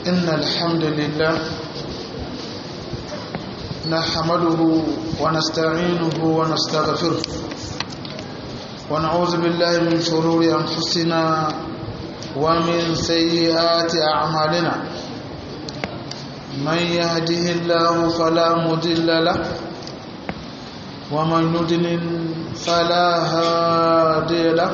إن الحمد لله نحمده ونستعينه ونستغفره ونعوذ بالله من شرور أنفسنا ومن سيئات أعمالنا من يهده الله فلا مضل له ومن يضلل فلا هادي له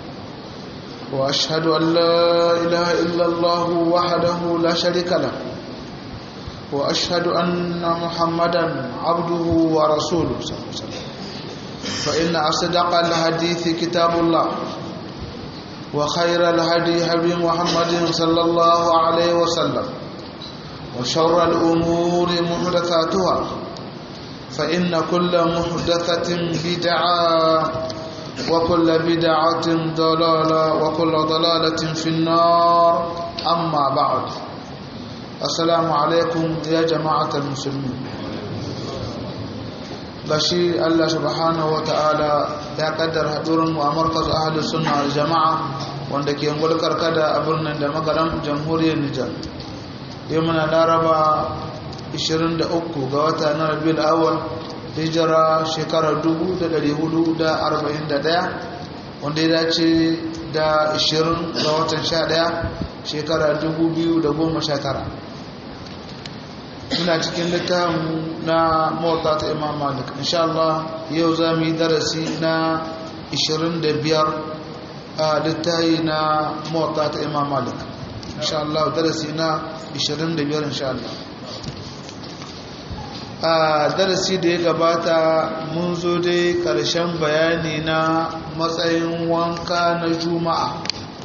واشهد ان لا اله الا الله وحده لا شريك له واشهد ان محمدا عبده ورسوله صلى الله عليه وسلم فان اصدق الحديث كتاب الله وخير الهدي هدي محمد صلى الله عليه وسلم وشر الامور محدثاتها فإن كل محدثة بدعة وكل بدعة ضلالة وكل ضلالة في النار أما بعد السلام عليكم يا جماعة المسلمين gashi Allah subhanahu wata'ala ya kaddara hadurin mu a markaz ahlus sunna wal jama'a wanda ke ngulkar kada a birnin da magaram jamhuriyar Nijar yau muna laraba 23 ga wata na rabiul awal hijira shekarar 1441 wanda ya dace da 20 ga watan 11 shekarar 2019 ina cikin littafin na mota ta imam malik insha Allah yau za mu yi darasi na 25 a littafi na mota ta imam malik insha Allah darasi na 25 insha Allah a darasi da ya gabata mun zo dai karshen bayani na matsayin wanka na juma'a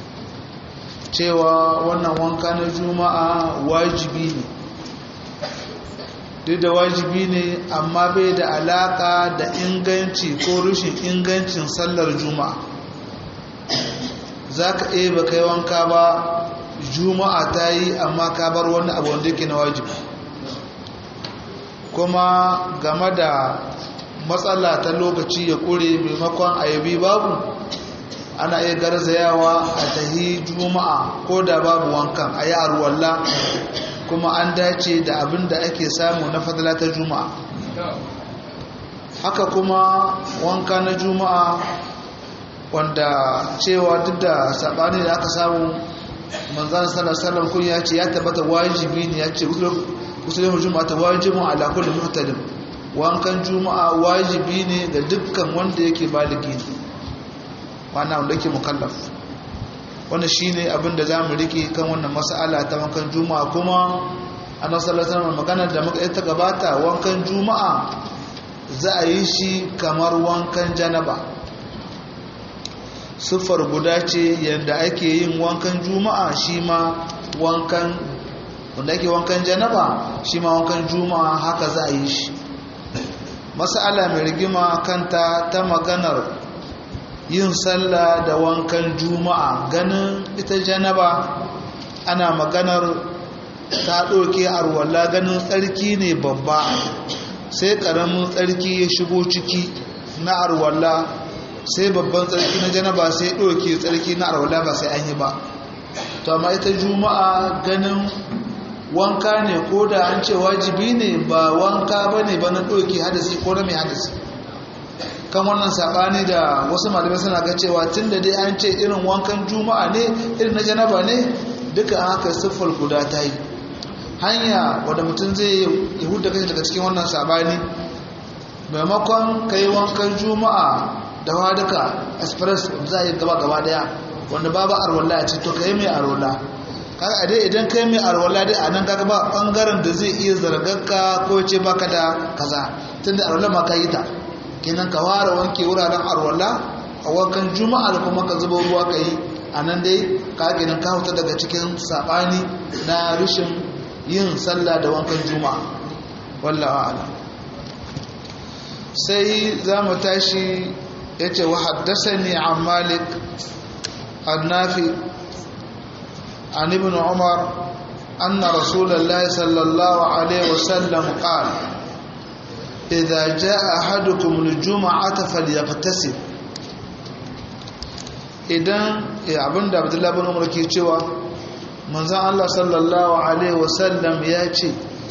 cewa wannan wanka na juma'a wajibi ne duk da wajibi ne amma bai da alaka da inganci ko rushin ingancin sallar juma'a za ka iya ba kai wanka ba juma'a ta yi amma ka bar wani abu wanda yake na wajibi kuma game da matsala ta lokaci ya kure maimakon ayabi babu ana iya garzayawa a tahi juma'a ko da babu wankan a yi arwalla kuma an dace da abin da ake samu na fadala ta juma'a haka kuma wanka na juma'a wanda cewa duk da saɓani da aka samu manzan sallallahu kun ya ce ya tabbata wajibi ne ya ce musulun juma'a ta wajibin ala kulli muhtadin wankan juma'a wajibi ne ga dukkan wanda yake baligi ne wannan wanda yake mukallaf wannan shine abin da zamu rike kan wannan mas'ala ta wankan juma'a kuma annabi sallallahu alaihi wasallam magana da muka ta gabata wankan juma'a za a yi shi kamar wankan janaba sufar guda ce yadda ake yin wankan juma'a shi ma wankan wanda ake wankan janaba shi ma wankan juma'a haka za a yi shi masala mai rigima kanta ta maganar yin sallah da wankan juma'a ganin ita janaba ana maganar ta ɗauke arwalla ganin tsarki ne babba sai ƙaramin tsarki ya shigo ciki na arwalla sai babban tsarki na janaba sai ɗauke tsarki na arwalla ba sai an yi ba to amma ita juma'a ganin wanka ne ko da an ce wajibi ne ba wanka ba ne ba na ɗauki hadasi ko na mai hadasi kan wannan saɓani da wasu malamai suna ga cewa tun da dai an ce irin wankan juma'a ne irin na janaba ne duka haka siffar guda ta yi hanya wadda mutum zai yi huda kai daga cikin wannan saɓani maimakon ka yi wankan juma'a da waduka express za a yi gaba gaba daya wanda babu arwallah a ce to ka yi mai arwallah kaga a dai idan kai mai arwala dai a nan kaga ba bangaren da zai iya zargarka ko ce baka da kaza tunda arwala ma ka yi ta kenan ka fara wanke wuraren arwala a wankan juma'a da kuma ka zuba ruwa ka yi a nan dai ka kenan ka huta daga cikin sabani na rashin yin sallah da wankan juma'a wallahu a'lam sai za mu tashi yace wa haddathani an malik annafi عن ابن عمر أن رسول الله صلى الله عليه وسلم قال إذا جاء أحدكم الجمعة فليغتسل idan abin da abdullahi bin umar ke cewa manzan Allah sallallahu Alaihi wasallam ya ce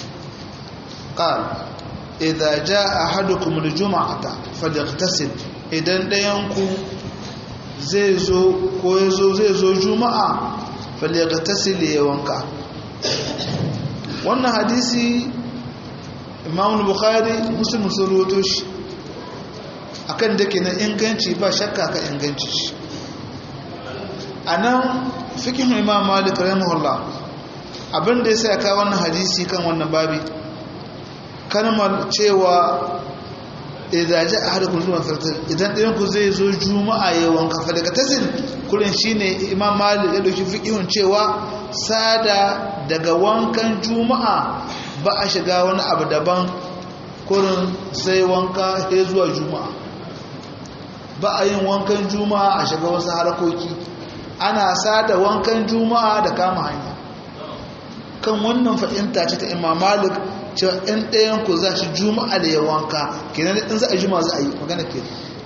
ƙal idan ja a haɗu kuma da juma'ata faliktasin idan ɗayanku zai zo ko ya zo zai zo juma'a faliktasin ya wanka wannan hadisi imam bukhari muslim sun roto shi akan da ke na inganci ba shakka ka inganci shi a nan fikin imam malik rahimahullah abinda ya sa ka wannan hadisi kan wannan babi kalmar cewa idan ji a hada kullum fartar idan ɗayan ku zai zo juma'a ya wanka fa daga tasin kullum shine imam malik ya dauki fikihun cewa sada daga wankan juma'a ba a shiga wani abu daban kurin sai wanka ya zuwa juma'a ba a yin wankan juma'a a shiga wasu harakoki ana sada wankan juma'a da kama hanya kan wannan fahimta ce ta imam malik cewa ɗan ɗayan ku za shi juma'a da ya wanka kenan in za a juma'a za a yi magana ke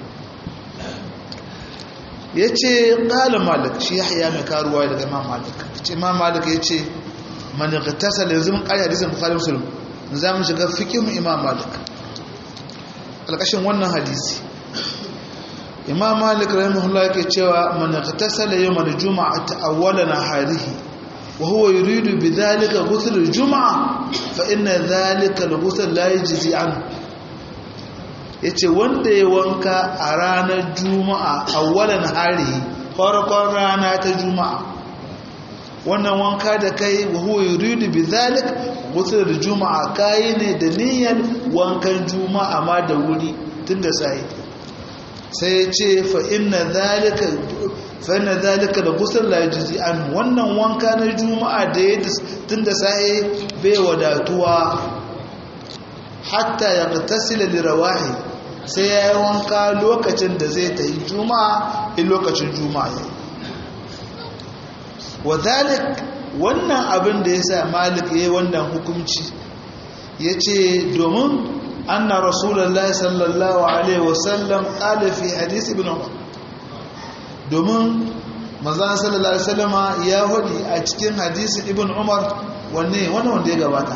ya ce ƙalin malik shi ya haya mai karuwa daga imam malik ce imam malik ya ce mani tasa da yanzu mun ƙari hadisin bukhari musulun za mu shiga fikin imam malik alƙashin wannan hadisi imam malik rahimahullah yake cewa man tasala yawm al-jum'a ta'awwala naharihi wa huwa yuridu bidhalika ghusl al-jum'a fa inna dhalika al-ghusl la yajzi an yace wanda ya wanka a ranar juma'a awwalan harihi farkon rana ta juma'a wannan wanka da kai wa huwa yuridu bidhalika ghusl al-jum'a kai ne da niyyar wankan juma'a ma da wuri tunda sai sai ya ce fa'inna zalika da gusar lajizi an wannan wanka na juma'a da ya tun da sa'i bai wadatuwa hatta ya tasila lirawahi sai ya yi wanka lokacin da zai ta yi juma'a in lokacin juma'a ya wa zalik wannan abin da ya sa malik ya yi wannan hukumci ya ce domin أن رسول الله صلى الله عليه وسلم قال في حديث ابن عمر domin manzan sallallahu alaihi wasallama ya hudi a cikin hadisin ibn umar wanne wannan wanda ya gabata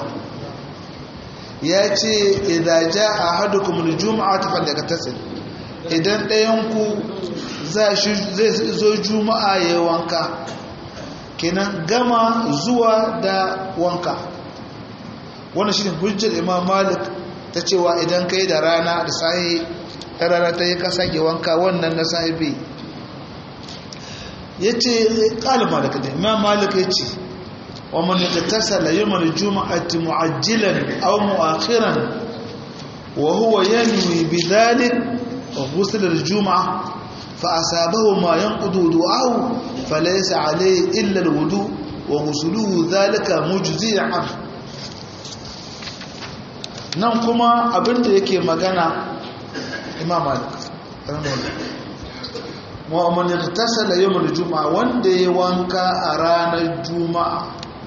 ya ce idan ja ahadukum aljum'ata falyaktasil idan ɗayan ku zai zo juma'a ya wanka kenan gama zuwa da wanka wannan shine hujjar imam malik ta cewa idan kai da rana da sahi ta rana ta yi kasa ke wanka wannan na sahibi ya ce ƙalin malaka da imam malaka ya ce wa mani da tasala yi mani juma'ati mu'ajjilan au mu'akhiran wa huwa yanwi bi dhalik wa ghusl al-jum'a fa asabahu ma yanqudu du'ahu falaysa alayhi illa al-wudu wa ghusluhu dhalika mujzi'an nan kuma abinda yake magana imam malik mu'amman ya tasala yawmul juma'a wanda ya wanka a ranar juma'a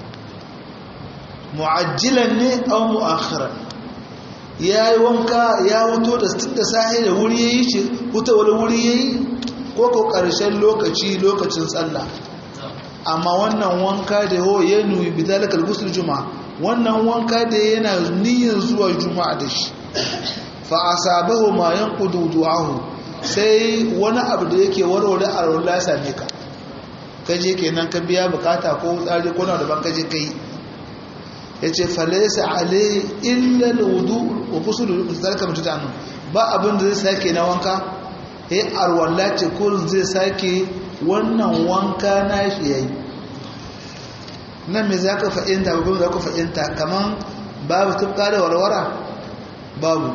mu'ajjilan ne aw mu'akhiran yayi wanka ya wuto da da sahi da wuri yayi ce wuta wani wuri yayi ko ko karshen lokaci lokacin sallah amma wannan wanka da ho ya nuyi bidalikal ghusl juma'a wannan wanka da yana niyyar zuwa juma'a da shi fa asabahu ma yanqudu du'ahu sai wani abu da yake warware a rawar ya same ka kaje kenan ka biya bukata ko tsari ko na daban kaje kai yace falaysa alai illa alwudu wa ghusl zalika mutanu ba abin da zai sake na wanka eh arwalla ce ko zai sake wannan wanka na shi yayi nan me za ka fa'inta babban za ka fa'inta kamar babu tufka da warwara babu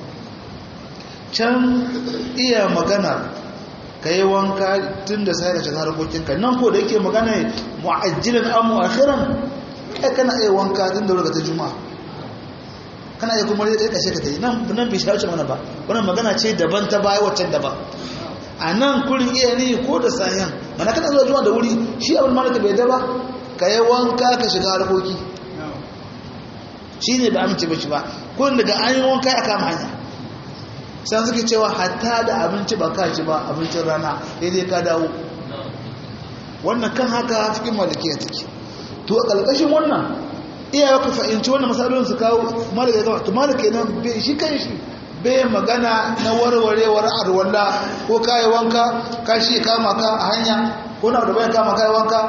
can iya magana ka yi wanka tun da sai ka shiga harkokinka nan ko da yake magana mu'ajjilan an mu'akhiran kai kana iya wanka tun da wurin ta juma'a kana iya kuma rika kashe ka ta yi nan nan bai shawarci mana ba wannan magana ce daban ta baya waccan daban a nan kurin iya ne ko da sayan mana kana zuwa juma'a da wuri shi abin malaka bai da ba ka yi wanka ka shiga harkoki shi ne ba amince ba shi ba kun daga an yi wanka ya kama hanya san suke cewa hatta da abinci ba ka ci ba abincin rana daidai ka dawo wannan kan haka fikin malikiya take to a ƙarƙashin wannan iyawa ka fahimci wannan matsalolin su kawo malaka ya gama to malaka kenan bai shi kan shi bai magana na warwarewar arwalla ko kayi wanka ka shi kama ka a hanya ko na da bayan kama kayi wanka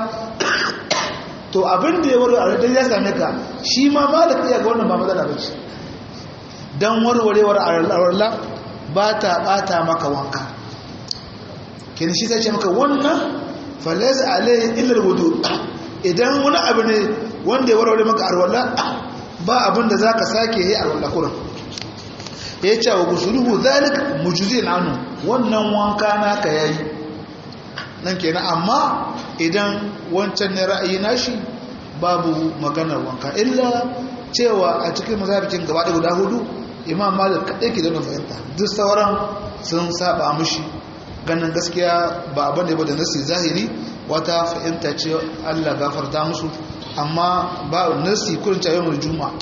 to abin da ya warware dan ya same ka shi ma malaka ya ga wannan ba matsala ba ce dan warwarewar arwalla ba ta bata maka wanka kin shi sai ce maka wannan falaysa alayhi illa alwudu idan wani abu ne wanda ya warware maka arwalla ba abin da zaka sake yi arwalla kuran ya ce wa gusuluhu zalik mujuzin anu wannan wanka naka yayi nan kenan amma idan wancan ne ra'ayi nashi babu maganar wanka illa cewa a cikin mazhabikin gaba da guda hudu imam malik kadai ke da fahimta duk sauran sun saba mushi ganin gaskiya ba abin da ba da nasi zahiri wata fahimta ce Allah gafarta musu amma ba nasi kurin tayyamul juma'a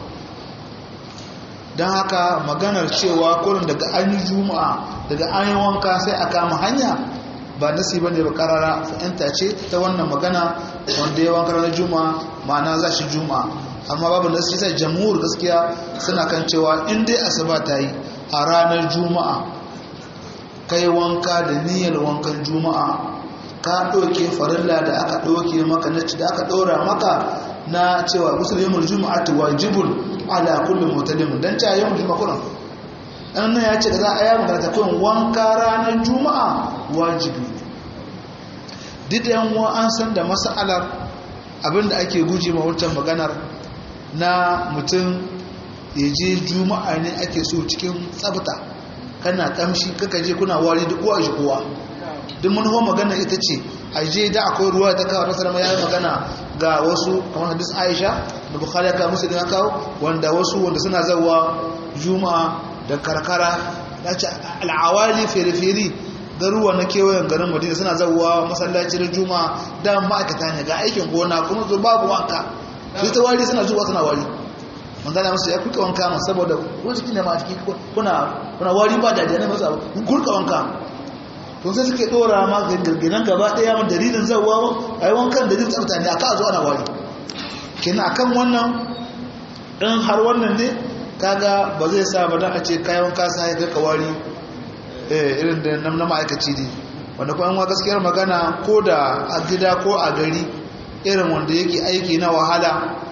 don haka maganar cewa kurin daga an yi juma'a daga an yi wanka sai a kama hanya ba nasi ba ne ba karara fahimta ce ta wannan magana wanda ya wanka ranar juma'a ma'ana za shi juma'a amma babu nasi sai jamhur gaskiya suna kan cewa in dai asuba ta yi a ranar juma'a kai wanka da niyyar wankan juma'a ka ɗauke farilla da aka ɗauke maka na da aka ɗora maka na cewa musulmin juma'atu wajibun ala kulli mutalim dan ta yawan juma'a kullum dan nan ya ce da za a yi magana ta kullum wanka ranar juma'a wajibi duk da yan an san da mas'alar abinda ake guje ma wancan maganar na mutum ya je juma'a ne ake so cikin tsafta kana kamshi kaka je kuna wari duk kowa shi kowa duk manufa magana ita ce a je da akwai ruwa ta kawo nasarar ya yi magana ga wasu kamar hadis aisha da bukhari ya kawo musu ya kawo wanda wasu wanda suna zawa juma'a da karkara da ce al'awali fere-fere garuwa na kewayen garin madina suna zawa masallaci da juma'a da ma'aikata ne ga aikin gona kuma zo babu wanka su ta wari suna zuwa suna wari manzana masu ya kuka wanka masu saboda wani jiki ne ma a ciki kuna wari ba da ne masu abu kurka wanka to sai suke dora ma girginan gaba daya man dalilin zawa ai wankan dalilin tsafta ne aka zo ana wari kina akan wannan in har wannan ne kaga ba zai sa ba dan a ce kai wanka sai ka ka wari eh irin da nan na ma'aikaci ne wanda kuma an gaskiyar magana ko da a gida ko a gari irin wanda yake aiki na wahala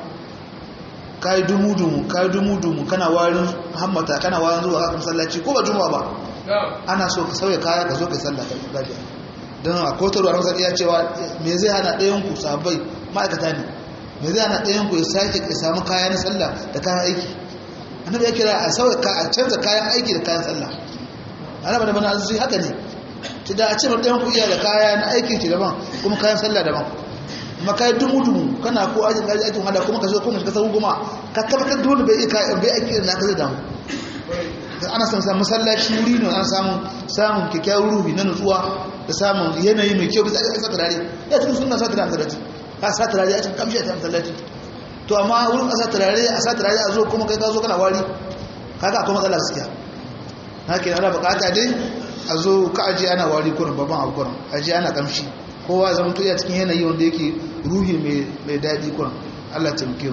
kai dumu dumu kai dumu dumu kana warin hammata kana warin zuwa ka masallaci ko ba juma'a ba ana so ka sauya kaya ka zo ka sallah ka lafiya don a kotarwa a masar iya cewa me zai hana ɗayan ku sabai ma'aikata ne me zai hana ɗayan ku ya sake ya samu kaya na sallah da kayan aiki annabi ya kira a sauya a canza kayan aiki da kayan sallah ana bada bana azuci haka ne ci da a ce ma ɗayan ku iya da kaya na aiki ce daban kuma kayan sallah daban amma kai dumu dumu kana ko ajin gaji aikin hada kuma ka zo kuma ka sabu goma ka tabbatar dole bai iya bai aiki da naka zai damu ana samun samun masallaci wuri ne ana samun samun kyakkyawar ruhi na nutsuwa da samun yanayi mai kyau bisa a sa turare ya cikin suna sa turare masallaci a sa turare a cikin kamshi a cikin masallaci to amma wurin a sa turare a sa turare a zo kuma kai ka zo kana wari kaga akwai matsala gaskiya haka yana bukata dai a zo ka aje ana wari kurin babban abu kurin aje ana kamshi kowa zama to iya cikin yanayi wanda yake ruhi mai daɗi kurin Allah ta muke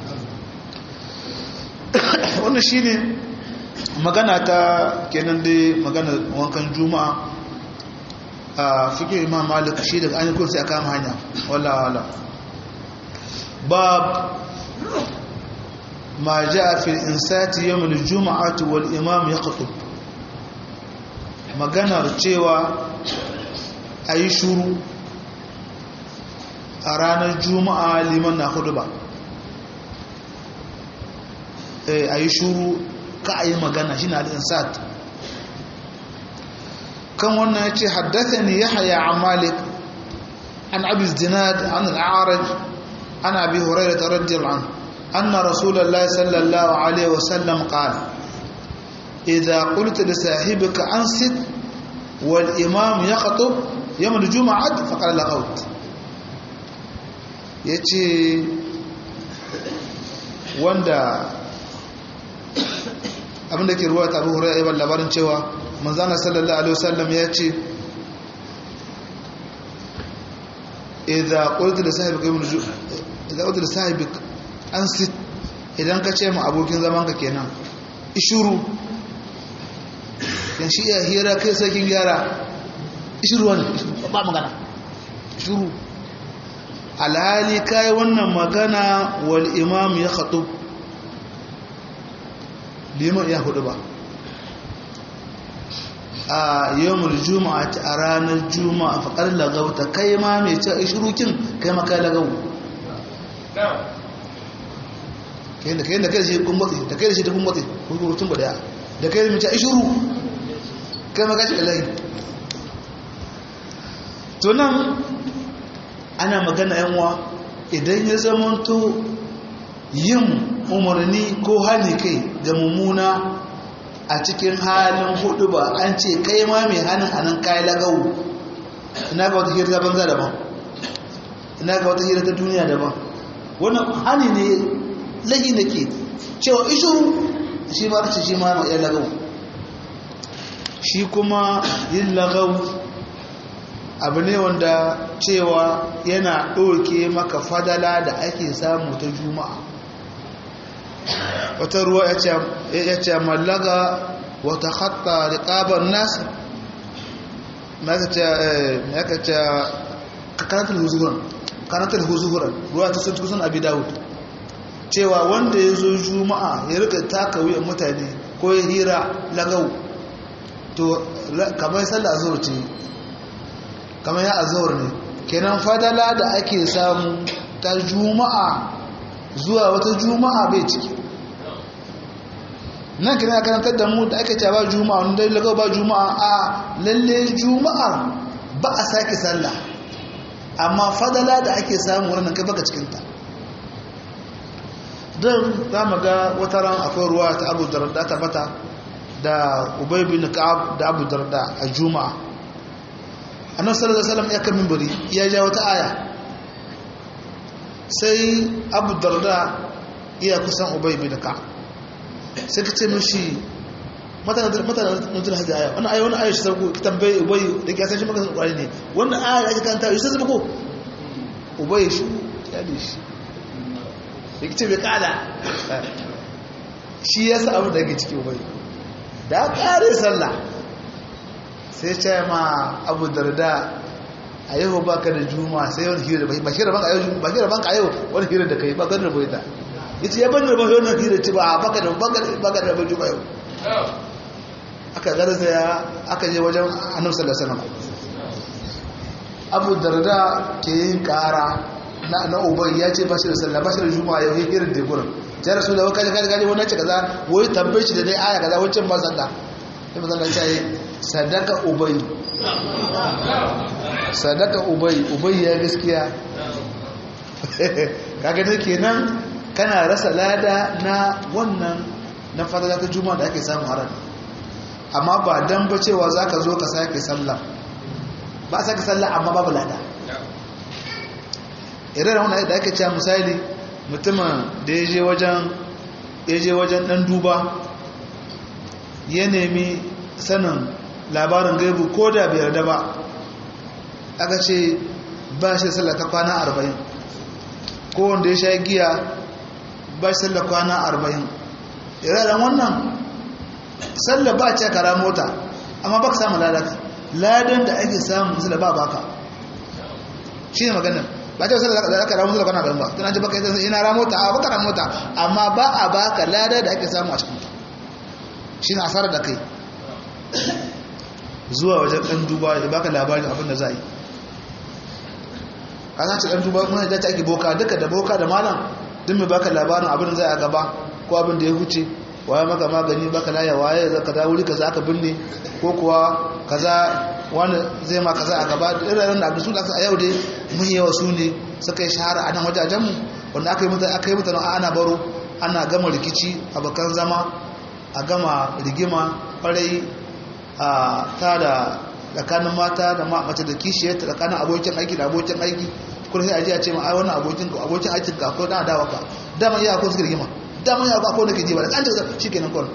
wannan shine magana ta kenan dai magana wankan juma'a a fikin imam malik shi daga an yi sai a kama hanya wala wala bab ma ja fi insati yawm al-jum'ati wal imam yaqtub maganar cewa ayi shuru a ranar juma'a liman na hudu ba ayi shuru ka a yi magana shi na al'insat kan wannan ya ce haddasa ne ya haya a malik an abis dinad an al'araj an abi horaira ta radiyar an an na rasulallah sallallahu alaihi wasallam ƙal idha qulta li sahibika ansit wal imam yaqtub yawm al-jum'ah faqad laqawt yace wanda abinda ke ruwa ta abu hurairah ibn labarin cewa manzana sallallahu alaihi wasallam ya ce idza qultu li sahibika idan wadda sahibik an sit idan ka ce ma abokin zamanka kenan ishuru yan shi iya hira kai sarkin gyara ishuru wani ba magana ishuru alhali kai wannan magana wal imam ya khatu liman ya hudu ba a yawon juma'a a ranar juma'a faƙar lagauta kai ma mai ce ishirukin kai maka lagau kai da kai da kai da shi kun batsi da kai da shi ta kun batsi kurkurutun ba daya da kai da mai ce ishiru kai maka shi kalayi to nan ana magana yanwa idan ya zamanto yin umarni ko hali kai ga mummuna a cikin halin hudu ba an ce kai ma mai hannun anan kayi lagawu ina ga wata hira ta banza daban ina ga wata hira ta duniya daban wannan hani ne lagi da ke cewa ishuru shi ma ce shi ma ya lagawu shi kuma yin lagawu abu ne wanda cewa yana ɗauke maka fadala da ake samu ta juma'a wata ruwa ya ce mallaga wata hatta riƙabar nasa ya ka ce kanatar huzuhuran kanatar huzuhuran ruwa ta sun kusan abi dawud cewa wanda ya zo juma'a ya rika taka wuyan mutane ko ya hira lagau to kamar sallah zuwa ce kamar ya azawar ne kenan fadala da ake samu ta juma'a zuwa wata juma'a bai ciki nan kina karantar da mu da ake ce ba juma'a wanda dai lagau ba juma'a a lalle juma'a ba a sake sallah amma fadala da ake samu wannan kai baka cikinta don za mu ga wata ran akwai ruwa ta abu darda ta bata da ubay bin ka'ab da abu darda a juma'a annabi sallallahu alaihi wasallam ya kan minbari ya ja wata aya sai abu darda iya kusan ubay bin ka'ab sai ka ce mishi mata na nutun hajji aya wani aya wani aya shi sarko ki tambaye ubay da ke san shi maka kwari ne wannan aya da ake kanta yi sai ko ubay shi ya da shi ya ce bai kada shi ya sa abu da ke ciki ubay da kare sallah sai ce ma abu darda a yau ba ka da juma sai wani hira ba shi rabanka yau ba shi rabanka yau wani hira da kai ba kan rabo ita ya ce ya ban rabo yau na hira ce ba baka da baka da juma yau aka garza ya aka je wajen annabi sallallahu alaihi wasallam abu darda ke yin kara na na ubai ya ce ba shi da sallah ba shi da juma yau hira da gurin ya rasu da wakaji kaji kaji wani ce kaza wai tambaye shi da dai aya kaza wancan ba sallah sai mazan Allah ya sadaka ubai sadaka ubai ubai ya gaskiya kaga da kenan kana rasa lada na wannan na fadala ta juma'a da ake samu haram amma ba dan ba cewa zaka zo ka sake sallah ba sake sallah amma babu lada irin wannan da ake cewa misali mutumin da ya je wajen ya je wajen dan duba ya nemi sanin labarin gaibu ko da bai yarda ba aka ce ba shi sallah ta kwana arba'in ko wanda ya sha giya ba shi sallah kwana arba'in iraren wannan sallah ba ce kara mota amma ba ka samu ladata ladan da ake samu sallah ba baka shi ne maganin ba ce sallah da aka ramu sallah kwana arba'in ba tunan ji baka yi ina ramota a baka ramota amma ba a baka lada da ake samu a cikin shi na asarar da kai zuwa wajen ɗan duba ya baka labarin abin da za a yi a san ce ɗan duba kuma da ta ake boka duka da boka da malam duk mai baka labarin abin da za a gaba ko abin da ya huce waye maka magani baka laya waye za ka wuri kaza aka binne ko kuwa kaza wani zai ma kaza a gaba irin da abin su da a yau dai mun yawa su ne suka yi shahara a nan wajajenmu wanda aka yi mutane aka yi mutane ana baro ana gama rikici abokan zama a gama rigima kwarai a ta da tsakanin mata da mace da kishiyar ta tsakanin abokin aiki da abokin aiki kuma sai a ji a ce ma ai wannan abokin abokin aikin ka ko dan adawa ka dama iya ko suka rigima dama iya ko nake ji ba da kanta shikenan kon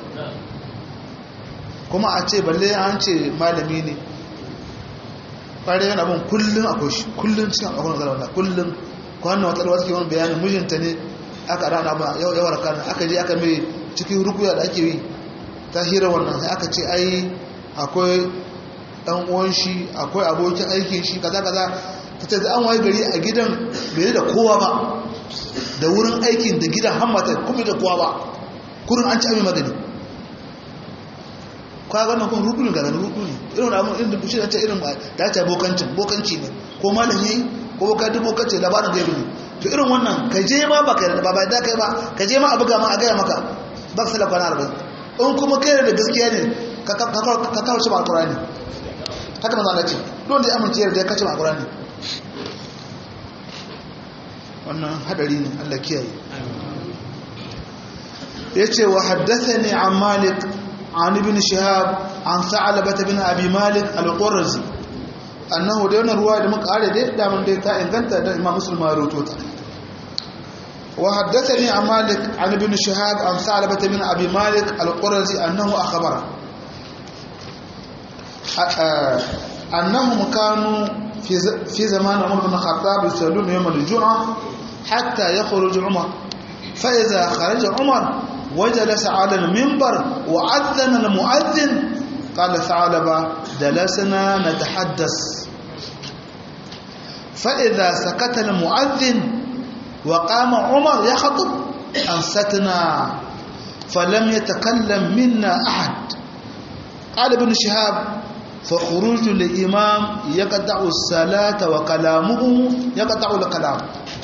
kuma a ce balle an ce malami ne kwarai yana bin kullun akwai shi kullun cikin akwai magana wannan kullun kwanan wata wata ke wani bayanin mijinta ne aka rana ba yawar kana aka je aka mai cikin rukuya da ake yi ta hira wannan sai aka ce ai akwai dan uwan shi akwai abokin aikin shi kaza kaza ta ce an waye gari a gidan bai da kowa ba da wurin aikin da gidan hammata kuma da kowa ba kurin an ci abin magani kwa wannan kun rudu ne ga nan rudu ne irin wani abin irin shi da ta irin da ta bokancin bokanci ne ko malam yayi ko boka duk bokanci labarin gaibi ne to irin wannan ka je ma ba ka ba ba da kai ba ka je ma a buga ma a gaya maka ba ka sala kwana arba'in in kuma kai da gaskiya ne ka kawo shi ba alkurani haka manzo Allah ce don da ya amince da ya kace ba alkurani wannan hadari ne Allah kiyaye yace wa haddathani an malik an ibn shihab an sa'labah bin abi malik al-qurazi annahu da wannan ruwa da muka kare dai da mun dai ta inganta da imam muslim ya rawaito ta wa haddathani an malik an ibn shihab an sa'labah bin abi malik al-qurazi annahu akhbara annahum kanu fi fi zaman umar bin khattab yusalluna yawm al-jum'ah hatta yakhruj umar fa idha kharaja umar وجلس على المنبر وأذن المؤذن قال ثعلبة جلسنا نتحدث فإذا سكت المؤذن وقام عمر يخطب أنستنا فلم يتكلم منا أحد قال ابن شهاب فخروج الإمام يقطع الصلاة وكلامه يقطع الكلام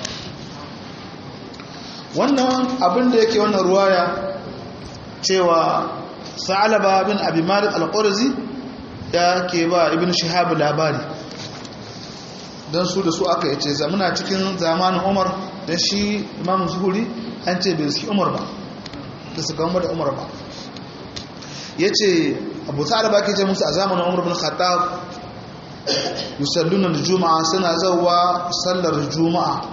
wannan abin da yake wannan ruwaya cewa sa'alaba bin abi malik al-qurzi ya ke ba ibn shihab labari don su da su aka yace zamuna cikin zamanin umar da shi imam zuhuri an ce bai suke umar ba da su gama da umar ba ya ce abu sa'alaba ke ce musu a zamanin umar bin khattab yusalluna juma'a suna zauwa sallar juma'a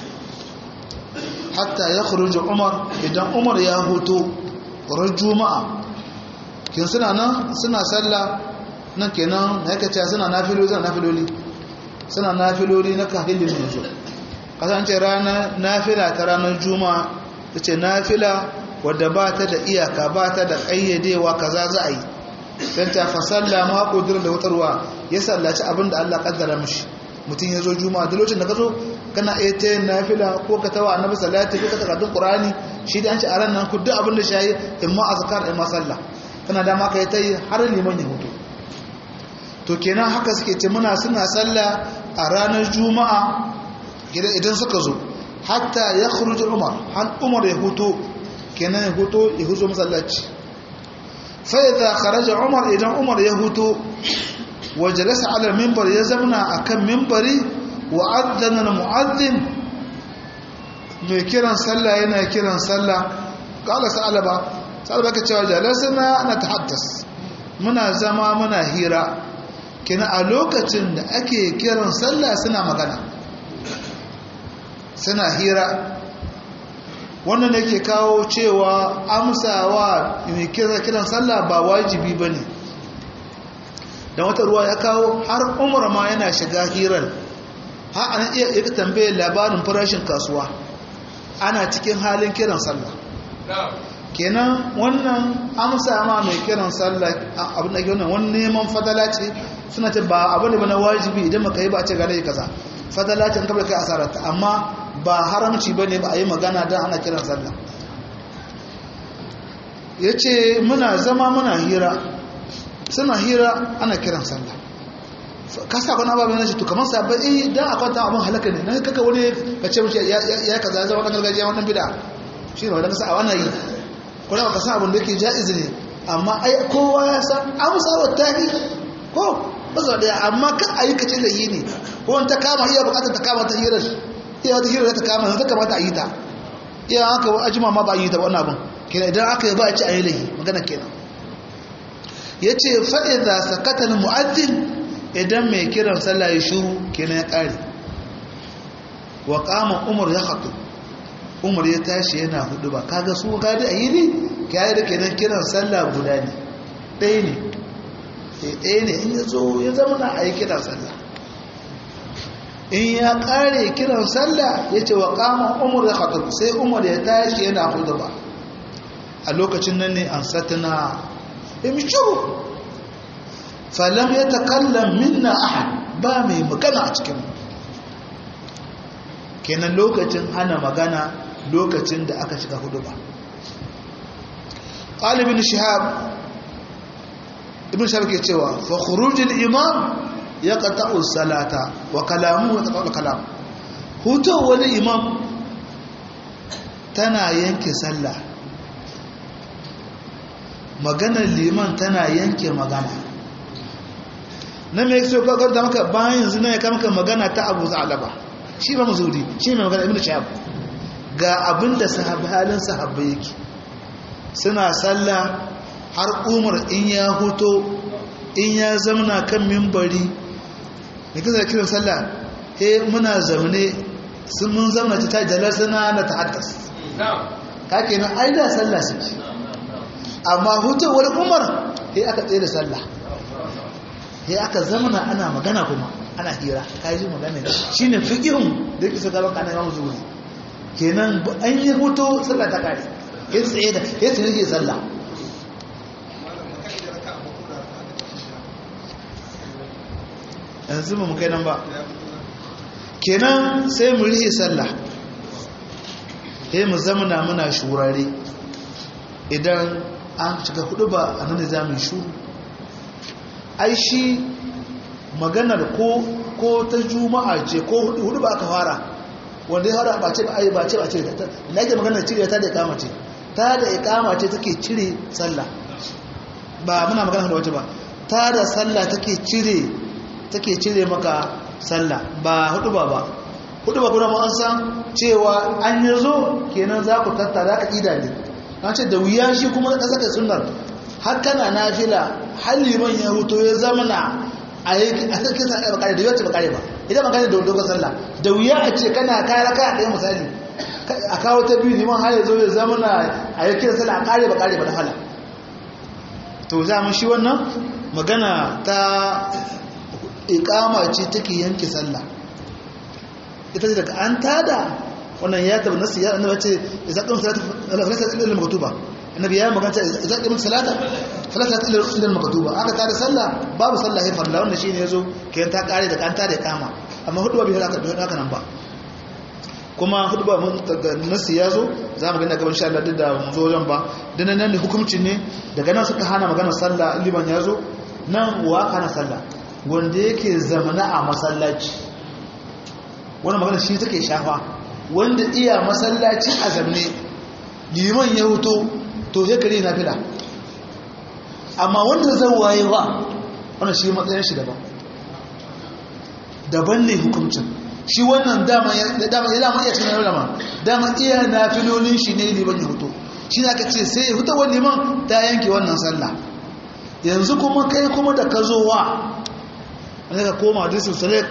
hatta ya khuruju umar idan umar ya hoto ran juma'a kin suna nan suna sallah nan kenan na yake cewa suna nafiloli suna nafiloli suna nafiloli na kahilin yanzu kasance ranar nafila ta ranar juma'a ta ce nafila wadda ba ta da iyaka ba ta da ƙayyadewa kaza za a yi don ta fasalla ma ƙudurin da wutarwa ya sallaci abin da allah ƙaddara mashi mutum ya zo juma'a da lokacin da ka zo kana iya ta yin nafila ko ka tawa annabi salati ko ka takardun qur'ani shi da an ci a ran nan ku duk abin da shayi in ma azkar in ma sallah kana dama ka yi ta yi har liman ya hutu to kenan haka suke ce muna suna sallah a ranar juma'a idan suka zo hatta ya khuruj umar har umar ya hutu kenan ya hutu ya huzo masallaci fa idza kharaja umar idan umar ya hutu wa jalasa ala minbar ya zamna akan minbari wa adana mu'adhdhin mai kiran sallah yana kiran sallah qala sa'alaba sa'alaba ka cewa jalasana ana tahaddas muna zama muna hira kina a lokacin da ake kiran sallah suna magana suna hira wannan yake kawo cewa amsawa mai kiran sallah ba wajibi ba ne don wata ruwa ya kawo har umar ma yana shiga hirar ha ana iya iya tambayar labarin farashin kasuwa ana cikin halin kiran sallah kenan wannan amsa ma mai kiran sallah abin da ke wannan wani neman fadala ce suna ce ba abu ne ba na wajibi idan maka yi ba a ce gane kaza fadala ce kabla kai asararta amma ba haramci ba ne ba a yi magana don ana kiran sallah ya ce muna zama muna hira suna hira ana kiran sallah kasa kwana babu yana ce to kamar sabon eh dan akwai ta abin halaka ne na kaka wani ka ce wuce ya kaza zama kan gargajiya wannan bida shi ne wadda kasa a wannan yi kuna ba ka san abin da yake ja'iz ne amma ai kowa ya san amsa wa tahi ko ba su daya amma kan a yi kace da yi ne ko wani ta kama iya bukatar ta kama ta hirar iya wata hirar ta kama ta kamata a yi ta iya haka ajima ma ba a yi ta wannan abin kenan idan aka yi ba a ci a yi lahi magana kenan ya ce fa'iza sakatar mu'addin idan mai kiran sallah ya shuru kenan ya ƙare wa kama umar ya haɗu umar ya tashi yana hudu ba kaga su gadi a yi ne kyayi da kenan kiran sallah guda ne ɗaya ne ɗaya ne in ya zo ya zama na a yi kiran sallah in ya kare kiran sallah ya ce wa kama umar da khatub sai umar ya tashi yana hudu ba a lokacin nan ne an satana imshuru falam ya takallam minna ahad ba mai magana a cikin kenan lokacin hana magana lokacin da aka shiga hudu ba ƙalibin shihab ibn shihab ke cewa fa khurujul imam ya qata'u salata wa kalamu wa taqalu kalam hutu wani imam tana yanke sallah maganar liman tana yanke magana na mai so kakar da maka bayan yanzu na ya kama magana ta abu za'alaba shi ba mazuri shi mai magana ibn shahab ga abin da halin sahabba yake suna sallah har umar in ya huto in ya zamana kan mimbari da kisa kiran sallah he muna zamane sun mun zamana ta ta jalar suna na ta haddas ka kenan ai da sallah suke amma hutowar umar he aka tsaye da sallah he aka zamana ana magana kuma ana hira ka yi magana shi ne fikihun da yake sa gaban kanan yawon zuwa kenan an yi hutu sallah ta kare ya tsaye da ya tsaye ke sallah yanzu mu kai nan ba kenan sai mu rihe sallah sai mu zamana muna shurare idan an cika hudu ba a nan da za mu yi shuru ai shi maganar ko ko ta juma'a ce ko hudu ba aka fara wanda ya fara ba ce ba ai ba ce ba ce na ke maganar cire ta da ikama ce ta da ikama ce take cire sallah ba muna magana da wace ba ta da sallah take cire take cire maka sallah ba hudu ba ba hudu ba kuma an san cewa an yi zo kenan za ku tattara ka ida ne an ce da wuya shi kuma ka saka sunnar har kana nafila har liman ya huto ya zamana a yi a sarki sa ɗaya bakare da yau ce bakare ba idan bakare da dogon sallah da wuya a ce kana kayan raka a ɗaya misali a kawo ta biyu liman har ya zo ya zamana a yi kira sallah a ƙare bakare ba da hala to za mu shi wannan magana ta ikama ce take yanke sallah ita ce daga an tada wannan ya tabi nasu ya annabi ce idza qamta salatu falasa illa al-maktuba annabi ya magana ce idza qamta salata falasa illa al-maktuba aka tada sallah babu sallah sai farla wannan shine yazo kayan ta kare da kan tada kama amma hudu ba bi haka da haka nan ba kuma hudu ba mun daga nasu ya zo za mu gani gaban insha Allah duk da mun zo wajen ba dan nan ne hukuncin ne daga nan suka hana magana sallah liman ya zo nan wa kana sallah wanda yake zamana a masallaci wani magana shi take shafa wanda iya masallaci a zamne liman ya huto to ya kare na fila amma wanda zan waye ba wani shi matsayin shi daban daban ne hukuncin shi wannan dama ya dama iya cikin rama dama iya na filolin shi ne liman ya huto shi na ka ce sai ya huta wani liman ta yanke wannan sallah yanzu kuma kai kuma da ka zo wa wanda ka koma hadisun salek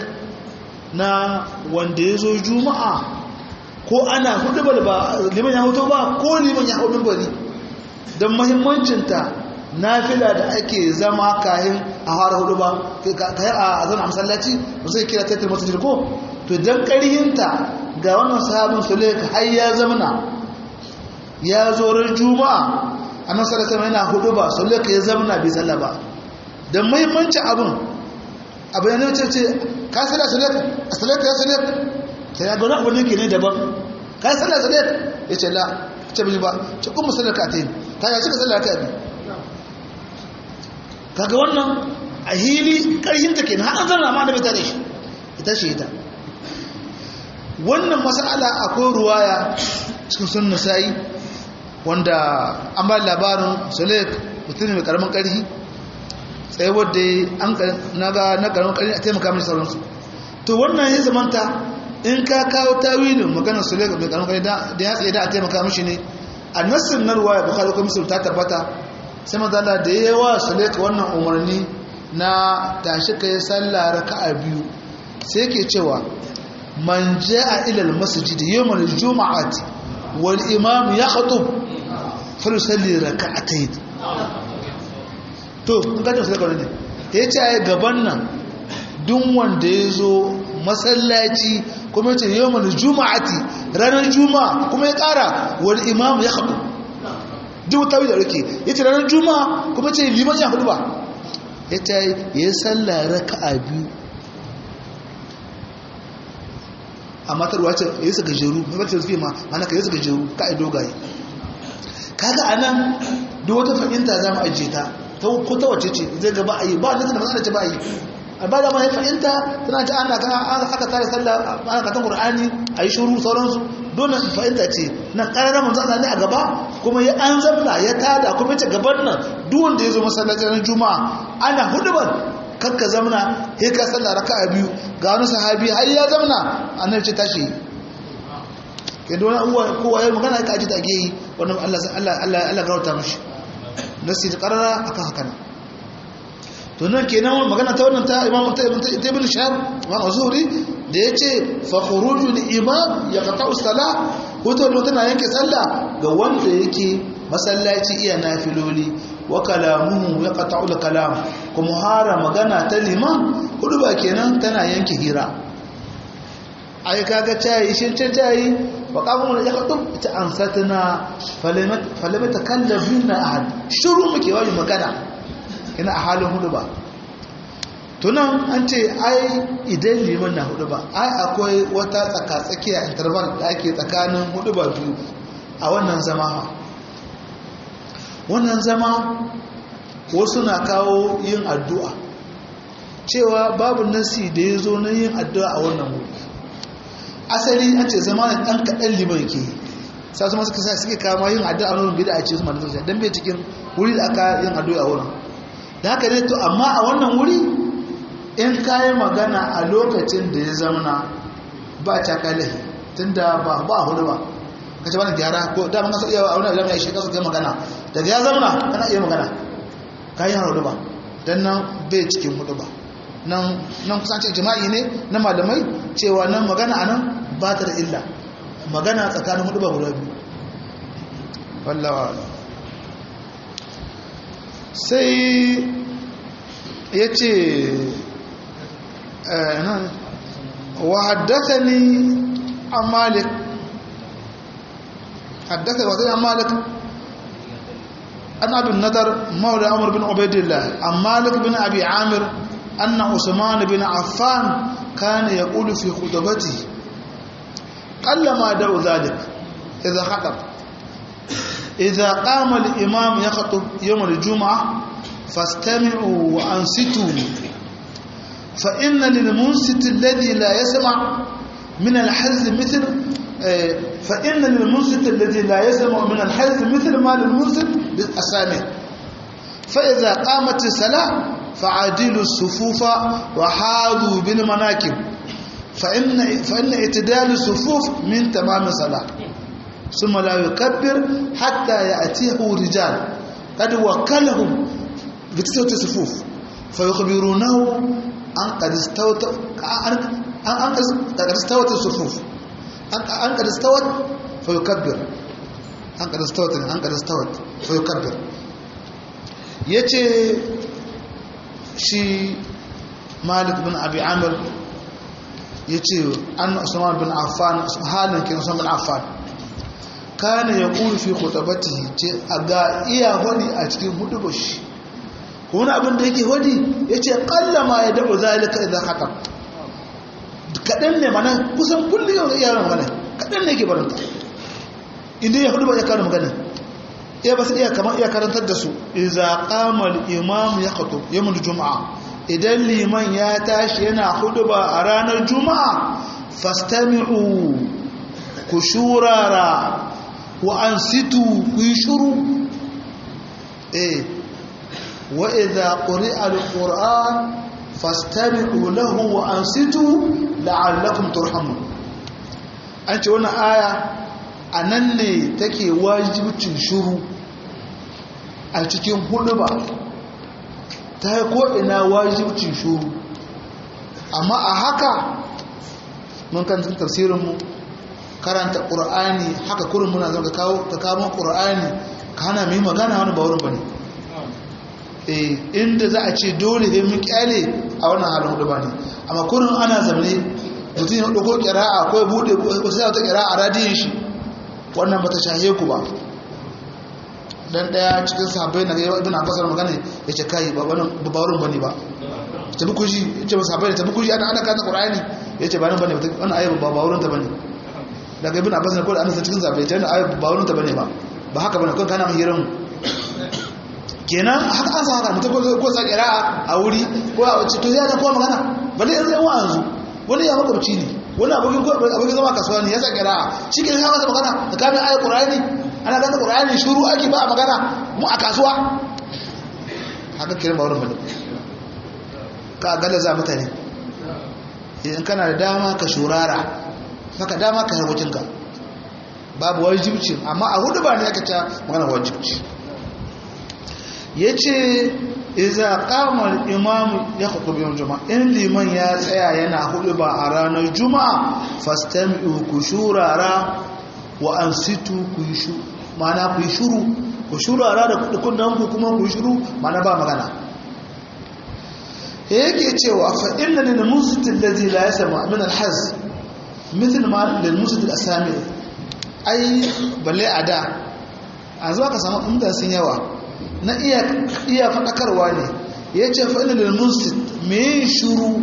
na wanda ya zo juma'a ko ana hudu ba liman ya hutu ba ko liman ya hau mimbari don mahimmancinta na fila da ake zama kayan a fara hudu ba kayan a zana masallaci ba sai kira tattar masu jirko to don ƙarhinta ga wannan sahabin salek har ya zamana ya zo ran juma'a a nan salata yana hudu ba salek ya zamana bai salla ba don mahimmancin abin abu yana ce ce ka salla salat a salat ya salat ta ya gani abu ne ke ne daban ka salla salat ya ce la ce bi ba ce kuma sallar ka ta yi ta ya cika sallar ka bi kaga wannan a hili karhin ta kenan har an zanna ma da bai tare shi ita shi ita wannan mas'ala akwai ruwaya cikin sunna sai wanda an ba labarin salat mutum mai karamin karhi tsaye wadda an naga na karamin ƙarfi a taimaka mai sauransu to wannan ya zamanta in ka kawo tawilin maganar su lega mai karamin ƙarfi da ya tsaye da a taimaka mashi ne a nassin na ruwa ya bukari ko misal ta tabbata sai mazala da ya yawa su lega wannan umarni na tashi ka yi sallah raka a biyu sai ke cewa man a ilal masjid yawmal juma'ati wal imam yakhtub falusalli raka'atayn to in gajin su daga ne ya ce a gaban nan duk wanda ya zo masallaci kuma yace yawmal juma'ati ranar juma'a kuma ya kara wal imam ya khutba duk tawi da rake yace ranar juma'a kuma yace liman ya khutba yace ya salla raka'a biyu amma tarwa ce ya saka jeru mai bata tafi ma mana ka ya saka jeru ka ai dogaye kaga anan duk wata fahimta za mu ajiye ta ta ko ta wace ce zai ga ba a yi ba nufin da matsala ce ba a yi a ba da ma ya fahimta tana ta ana kan aka tare sallah ana katan qur'ani a yi shuru sauransu dole fahimta ce nan ƙararra manzo Allah ne a gaba kuma ya an zamna ya tada kuma ya gaban nan duk wanda ya zo masallaci ran juma'a ana hudubar kakka zamna sai ka sallah raka'a biyu ga wani sahabi har ya zamna annabi ce tashi yadda wani uwa kowa ya magana ka aji ta ake yi wannan Allah Allah Allah Allah garauta mishi nasi ta karara akan haka ne to nan kenan magana ta wannan ta Imam Ibn Shahab Imam Zuhri da yace fa khurujul imam yaqta'u salah hoto da tana yanke sallah ga wanda yake masallaci iya nafiloli wa kalamuhu yaqta'u al-kalam kuma hara magana ta liman hudu ba kenan tana yanke hira ai kaga tayi shin ta tayi wa qamu ya qatub ta ansatna falamat falamat takallafina ahad shuru muke wani magana ina a halin hudu ba tunan an ce ai idan liman na hudu ba ai akwai wata tsaka-tsakiya interval da ake tsakanin hudu ba biyu a wannan zama wannan zama wasu na kawo yin addu'a cewa babu nasi da ya zo na yin addu'a a wannan wuri asali an ce zama da ɗan kaɗan liman ke sa su masu kasa suke kama yin addu'a a wurin bida a ce su mana sosai don bai cikin wuri da aka yin addu'a a wurin da haka ne to amma a wannan wuri in kayi magana a lokacin da ya zamana ba ta kalahi tun da ba a hudu ba ka ce wani gyara ko damar kasa iya wani alamai ya shekaru kai magana daga ya zamana kana iya magana kayi har hudu ba don nan bai cikin hudu ba nan kusancin jima'i ne na malamai cewa nan magana a nan ba ta da illa magana tsakanin hudu ba guda biyu wallawa sai ya ce وحدثني عن مالك حدثني وحدثني عن مالك أن أبي النضر مولى عمر بن عبيد الله عن مالك بن أبي عامر أن عثمان بن عفان كان يقول في خطبته قل ما دعو ذلك إذا خطب إذا قام الإمام يخطب يوم الجمعة فاستمعوا وأنصتوا فإن للمنصت الذي لا يسمع من الحز مثل فإن للمنصت الذي لا يسمع من الحز مثل ما للمنصت السامع فإذا قامت الصلاة فعادلوا الصفوف وحاذوا بالمناكب فإن فإن اعتدال الصفوف من تمام الصلاة ثم لا يكبر حتى يأتيه رجال قد وكلهم بتسوة الصفوف فيخبرونه an kadistawata sufuf an kadistawat fa yukabbir an kadistawat ne an kadistawat fa yukabbir yace shi malik bin abi amir yace an usman bin affan halin kin usman bin affan kana yaqulu fi khutabatihi ce aga iya hodi a cikin hudubashi wani abin da yake wadi ya ce ƙalla ma ya daɓa zalika idan haka kaɗan ne mana kusan kullum yau iya ran magana kaɗan ne ke barinta inda ya hudu ba ya kawo magana iya ba su iya kamar iya karantar da su iza ƙamal imam ya kato yamin juma'a idan liman ya tashi yana hudu ba a ranar juma'a fastami'u ku shurara wa an situ ku yi shuru eh وإذا قرئ القرآن فاستمعوا له وأنصتوا لعلكم ترحمون أنت هنا آية أنني تكي واجب تنشروا a cikin hudu ba ta yi ko'ina wajibcin shuru amma a haka mun kan tafsirinmu karanta ƙura'ani haka kurin muna zama ka kawo ƙura'ani ka hana mai magana wani ba wurin ba ne inda za a ce dole ne mun kyale a wannan halin hudu ba ne amma kurin ana zamane mutum ya ɗauko ƙira'a ko ya buɗe ko sai ta ƙira'a radiyin shi wannan bata shahe ku ba dan ɗaya cikin sahabbai na yawa ibn abbas magana ya ce kai ba wannan ba wurin bane ba tabi kuji ya ce sahabbai tabi kuji ana ana kanta qur'ani ya ce ba nan bane wannan ayyuka ba ba wurin ta bane daga ibn abbas ne ko da annabi cikin sahabbai ta wannan ayyuka ba wurin ta bane ba ba haka bane ko kana mahirin kenan haka an sa haka mutum ko sa ƙira'a a wuri ko a wace to ya ga kowa magana balle yanzu yan yanzu wani ya makwabci ne wani abokin abokin zama kasuwa ne ya sa ƙira'a shi ke ya masa magana da kamin ayat qur'ani ana ganta qur'ani shuru ake ba a magana mu a kasuwa haka kiran ba wurin bane ka galla za mutane in kana da dama ka shurara maka dama ka harkokinka babu wajibci amma a hudu ba ne aka ta magana wajibci ya ce iza kamar imamu ya hukubi yau juma'a in liman ya tsaya yana hudu ba a ranar juma'a fastami'u ku shurara wa an situ ku yi shu mana ku yi shuru ku shurara da kunnan ku kuma ku yi shuru mana ba magana yake cewa fa inna lil musitin allazi la yasma min al haz mithl ma lil musitin asami ai balle ada a zuwa ka samu inda sun yawa na iya faɗakarwa ne ya ce fa'ilin da musit mai shuru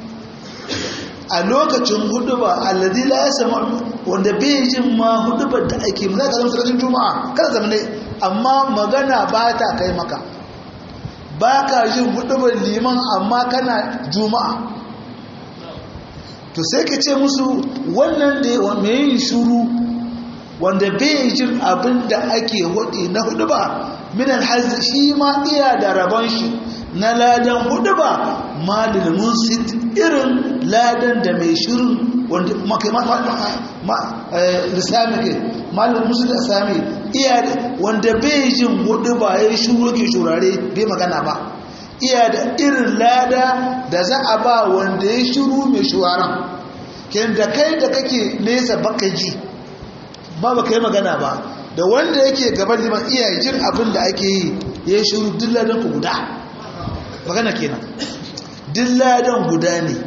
a lokacin huduba alladhi la yasma wanda bai jin ma hudubar da ake mu zaka zama sarkin juma'a kada zama ne amma magana ba ta kai maka ba ka jin hudubar liman amma kana juma'a to sai ka ce musu wannan da mai yin shuru wanda bai jin abin da ake hudi na huduba minan hazzi shi ma iya da rabon shi na ladan hudu ba malin munsit irin ladan da mai shirin wanda makai lissami ke malin munsit da sami iya da wanda bai jin hudu ba ya yi shuru ke shurare bai magana ba iya da irin lada da za a ba wanda ya shiru mai shuwaran ken da kai da kake nesa baka ji ba baka yi magana ba da wanda yake gaban liman iya jin abin da ake yi ya yi shiru dilladan ku guda magana kenan dilladan guda ne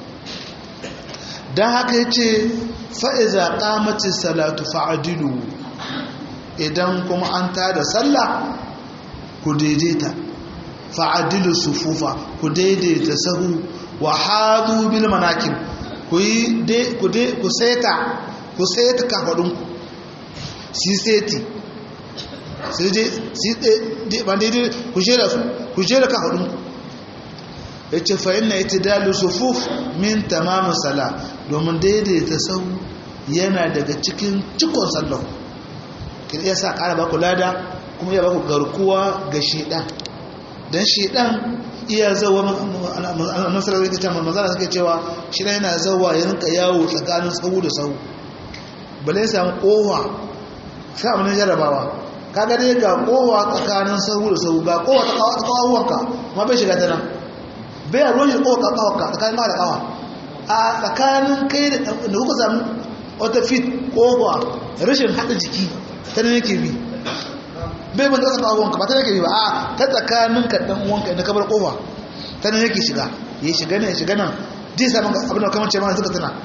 don haka ya ce fa'iza ƙamacin salatu fa'adilu idan kuma an tada sallah ku daidaita fa'adilu sufufa ku daidaita sahu wa hadu bil manakin ku yi ku seta ku seta kafaɗinku si seti sai je ba daidai ku jera su ku jera kafaɗinku ya ce fa'in na ita dalu sufuf min tamamin sala domin daidaita sau yana daga cikin cikon sallau kin iya sa ƙara baku lada kuma iya baku garkuwa ga shiɗan don shiɗan iya zawa nasarar rikicin cewa manzana suke cewa shiɗan yana zawa ya rinka yawo tsakanin sau da sau bale ya samu ƙowa sai abin jarabawa kaga dai ga ƙowa tsakanin sau da sau ga ƙowa ta ƙawawuwanka ma bai shiga ta nan bai a ruwan shi ƙowa ƙawawuwanka tsakanin ƙawa da ƙawa a tsakanin kai da kuka samu wata fit ƙowa rashin haɗa jiki ta nan yake bi bai ban tsaka ƙawawuwanka ba ta yake bi ba a ta tsakanin ka ɗan uwanka inda ka bar ƙowa ta nan yake shiga ya shiga nan ya shiga nan zai samun abin da kamar ce ma suka tana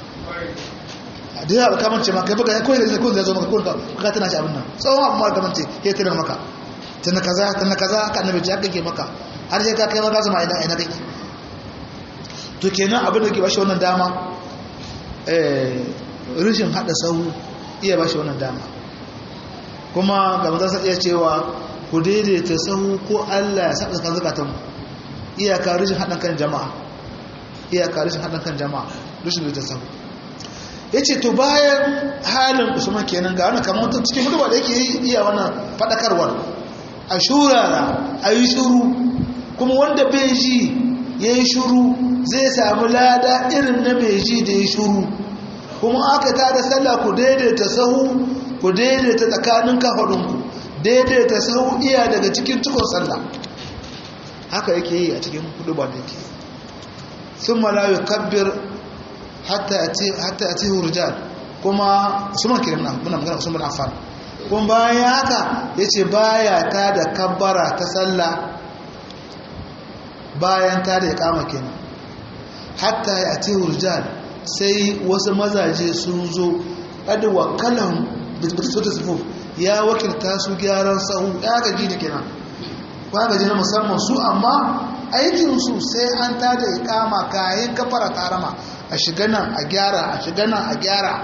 da yawa kamar ce ma kai baka koyi da koyi da zo maka koyi ka tana shi abin nan tsawon abu mara kamar ce ya tana maka tana kaza tana kaza ka annabi ji haka ke maka har sai ka kai maka zama ina ina kake to kenan abin da ke bashi wannan dama eh rishin hada sahu iya bashi wannan dama kuma ga manzon sa iya cewa ku daidaita sahu ko Allah ya saka kan zakatan iyaka rishin hadan kan jama'a iyaka rishin hadan kan jama'a rishin daidaita sahu ya ce to bayan halin usman kenan ga wani kamar wata cikin hudu da yake iya wannan faɗakarwar a shurara a yi shuru kuma wanda bai ji ya yi shuru zai samu lada irin na bai ji da ya shuru kuma aka ta da sallah ku daidaita sahu ku daidaita tsakanin kafaɗinku daidaita sahu iya daga cikin cikon sallah haka yake yi a cikin hudu da yake sun malayu kabbir hatta ya ce hurjal kuma usman kirin nan muna magana usman affan kuma bayan haka ya ce baya ta da kabbara ta sallah bayan ta da ya kama kenan hatta ya ce hurjal sai wasu mazaje sun zo ƙadi wakalan bisotu sufuf ya wakilta su gyaran sahu ya gaji da kenan ba gaji na musamman su amma aikinsu sai an tada ikama kayan kafara karama a shiga nan a gyara a shiga nan a gyara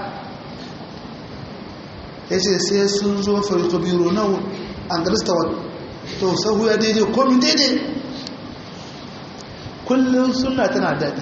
ya ce sai sun zo farko biro na an garista wa to sahu ya daidai komi daidai kullum suna tana daɗi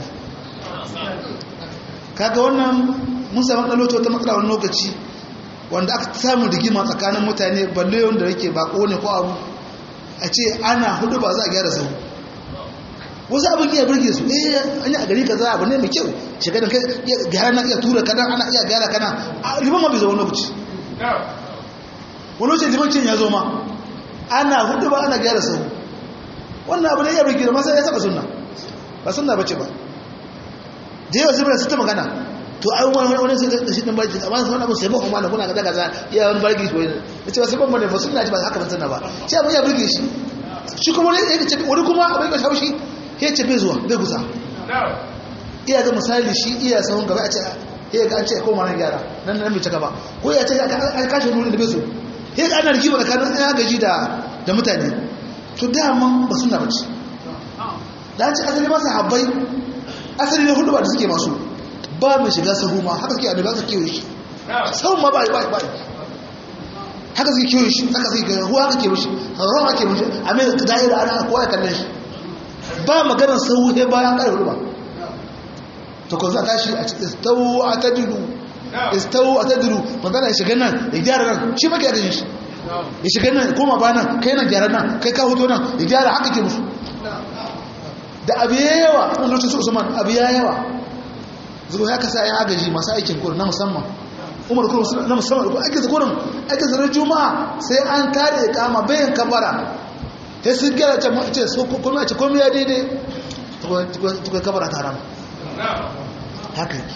kaga wannan mun samu ɗaloci wata matsala wani lokaci wanda aka samu rigima tsakanin mutane balle wanda yake bako ne ko abu a ce ana hudu ba za a gyara sahu wasu abin iya birge su eh an yi a gari kaza abu ne mai kyau shiga da gyara na iya tura kana ana iya gyara kana liman ma bai zo wani lokaci wani lokaci liman cin ya zo ma ana hudu ba ana gyara sahu wannan abu ne iya birge da masa ya saba sunna ba sunna bace ba da yawa zubira su ta magana to ai wani wani sai da shi din barki amma sai abu sai ba kuma na kuna ga daga ya wani barki ko ne ce ba sai ban bane ba sunna ji ba haka ban sanna ba ce abu ya birge shi shi kuma ne ya ce wani kuma abin ka shaushi ya ce bai zuwa bai gusa iya ga misali shi iya sahun gaba a ce ya ga an ce ko mana gyara nan nan bai cika ba ko ya ce an kashe nurin da bai so ya ga ana rigima tsakanin ya gaji da da mutane to dama ba sunna bace da ce asali masa habbai asali ne hudu ba da suke masu ba mai shiga sahu ma haka suke annabi aka kewaye shi sahun ma ba ba ba haka suke kewaye shi haka suke kewaye ruwa aka kewaye shi ruwa aka kewaye shi a mai da'ira ana kowa ya kallon shi ba maganar sahu sai bayan ƙarfi ba to ko za ta shi a cikin istawu a tadiru istawu a tadiru magana ya shiga nan ya gyara nan shi maka yadda shi ya shiga nan koma ba nan kai nan gyara nan kai ka hoto nan ya gyara haka ke musu da abu ya yawa wani lokacin su usman abu ya yawa zuwa ya kasa ya agaji masu aikin kurin na musamman umar kurin na musamman da aikin kurin aikin zarar juma'a sai an kare kama bayan kabara sai sun gyara ce su kuma ce komai ya daidai tukwa kabara ta rama haka yake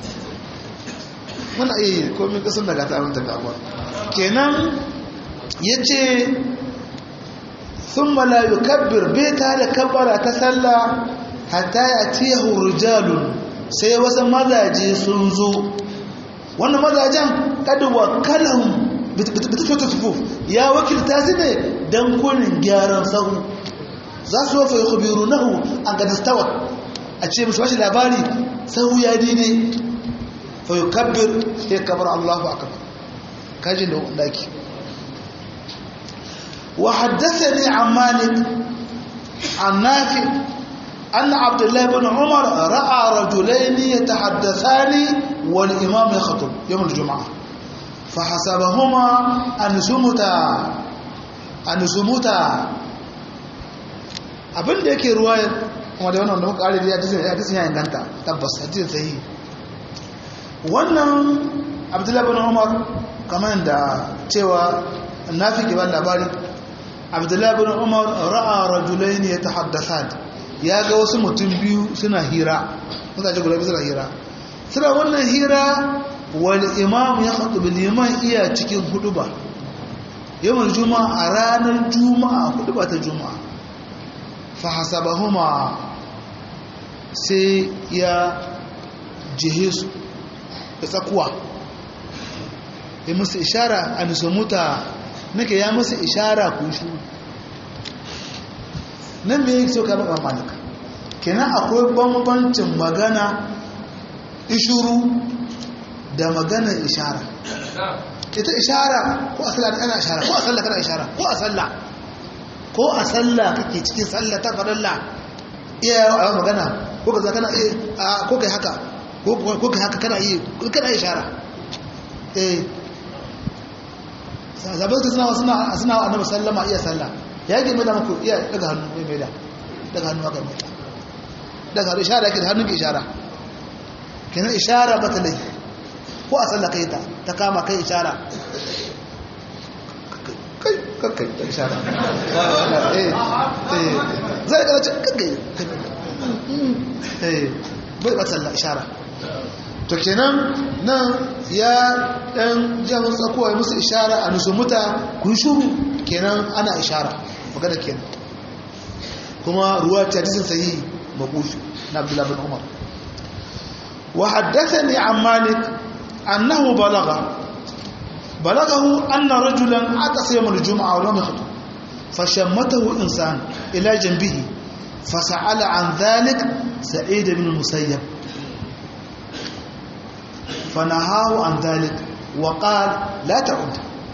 muna iya komai kasan daga ta aminta kamuwa kenan ya ce sun malayu kabbir bai ta da kabara ta sallah hatta ya tiya hurjalun sai wasu mazaje sun zo wannan mazajen kaduwa kalan bitafiyar sufuf ya wakilta su ne don kunin gyaran sahu za su wafa yi kubiru nahu an gadastawa a ce mashi bashi labari sahu ya daidai fa yi kabbir ya kabar allahu a kabar kajin da daki wa haddasa ne a malik an nafi أن عبد الله بن عمر رأى رجلين يتحدثان والإمام يخطب يوم الجمعة فحسبهما أن سمتا أن سمتا abin da yake ruwaya kuma da wannan da muka ƙari da hadisin ya inganta tabbas hadisin sahihi wannan abdullahi bin umar kamar da cewa nafi ke ban labari abdullahi bin umar ra'a rajulaini yatahaddathan ya ga wasu mutum biyu suna hira mutane guda biyu suna hira suna wannan hira wal imam ya khatubu liman iya cikin huduba yawan juma'a a ranar juma'a huduba ta juma'a fa hasabahuma sai ya jihe su da tsakuwa ya musu ishara a nisomuta nake ya musu ishara ku shi nan me yake so ka baka malaka kenan akwai bambancin magana ishuru da magana ishara ita ishara ko a sallah kana ishara ko a sallah kana ishara ko a sallah ko a sallah kake cikin sallah ta farilla iya a magana ko ka kana eh ko kai haka ko kai haka kana yi kana ishara eh zaɓar ta suna suna suna annabi sallama iya sallah ya yi mai da muku iya daga hannu mai mai da daga hannu haka mai daga hannu ishara yake da hannun ke ishara kenan ishara ba ta laifi ko a sallah kai ta ta kama kai ishara kai kai ta ishara zai kada ce kai bai ba sallah ishara to kenan nan ya dan jami'in tsakowa ya musu ishara a nusumuta kun shuru kenan ana ishara magana kenan kuma ruwa ta hadisin sahihi mabushi na abdullahi bin umar wa haddathani an malik annahu balagha balaghahu anna rajulan atasa yawm al-jum'a wa lam yakhutub fashammatahu insan ila janbihi fasa'ala an dhalik sa'id ibn musayyab fanahahu an dhalik wa qala la ta'ud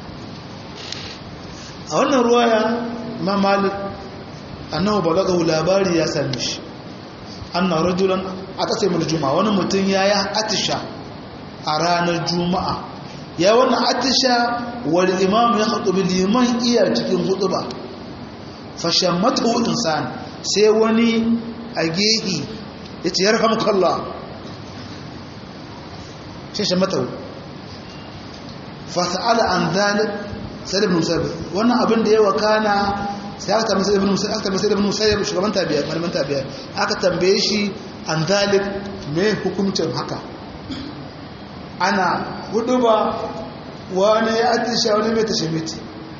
a wannan ruwaya ma malik annahu balagahu labari ya same shi anna rajulan atasa yawm al-jum'a wani mutum yayi atisha a ranar juma'a ya wannan atisha wal imam ya khutubi liman iya cikin hutuba fashammatu insan sai wani a gehi yace yarhamukallah shi shammatu fa sa'ala an dhalik sai ibn musayyib wannan abin da ya wakana sai aka tambaye ibn musayyib aka tambaye ibn musayyib shugaban tabi'a malaman tabi'a aka tambaye shi an dhalik me hukuncin haka ana hudu ba wani ya atisha wani mai tashimiti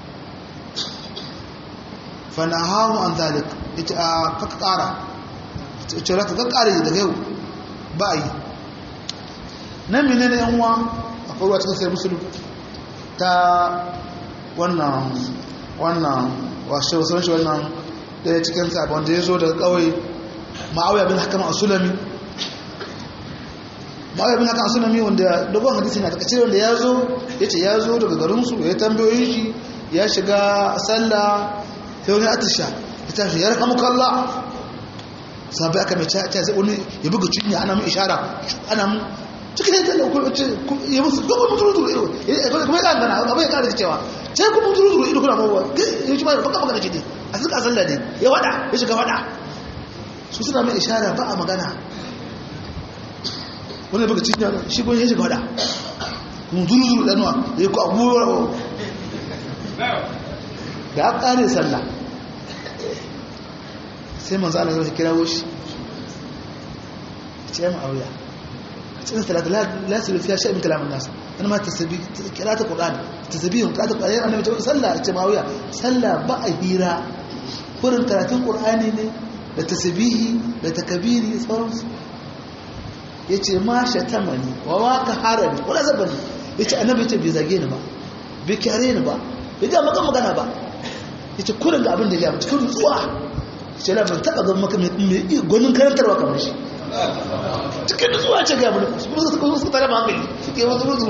fana hawa an zalik ita a kaka kara ce raka ka kara yi daga yau ba a yi nan mene ne yanwa a kowa cikin sai musulun ta wannan wannan washe wasu shi wannan daya cikin sabon da ya zo daga kawai ma'auya bin hakama a sulami ma'auya bin hakama a sulami wanda dogon hadisi na takaice wanda ya zo ya ce ya zo daga garinsu ya tambayoyin shi ya shiga sallah sai wani atisha ya tashi ya raka mukalla sabai aka mai ta zai wani ya buga cinya ana mai ishara ana mu cikin yadda da kuma ce ya musu gaba mutu ruturu ido kuma ya gana abu ya kara cewa ce ku mutu ruturu ido kuna mawa ya ci ba baka magana ce ne a suka sallah ne ya wada ya shiga wada su suna mai ishara ba a magana wani buga cinya shi kuma ya shiga wada mutu ruturu ɗanuwa ya ku abubuwa da ya kare sallah sai manzo Allah ya kira shi ce mu auya cikin salatu la su fiya shay'in kalamin nas ana ma tasbih qira'atu qur'an tasbihun qira'atu qur'an annabi ta sallah ce ma auya sallah ba a hira kurin karatun qur'ani ne da tasbihi da takbiri sauransu yace ma shatamani wa waka harami wala zabani yace annabi ce bai zage ni ba bai kyare ni ba bai ga maka magana ba yace kurin ga abin da ya cikin nutsuwa sai la ban taba ga maka mai gwanin karantarwa kamar shi cikin nutsuwa ce ga mulki su su su su tare ba hankali suke wasu ruzu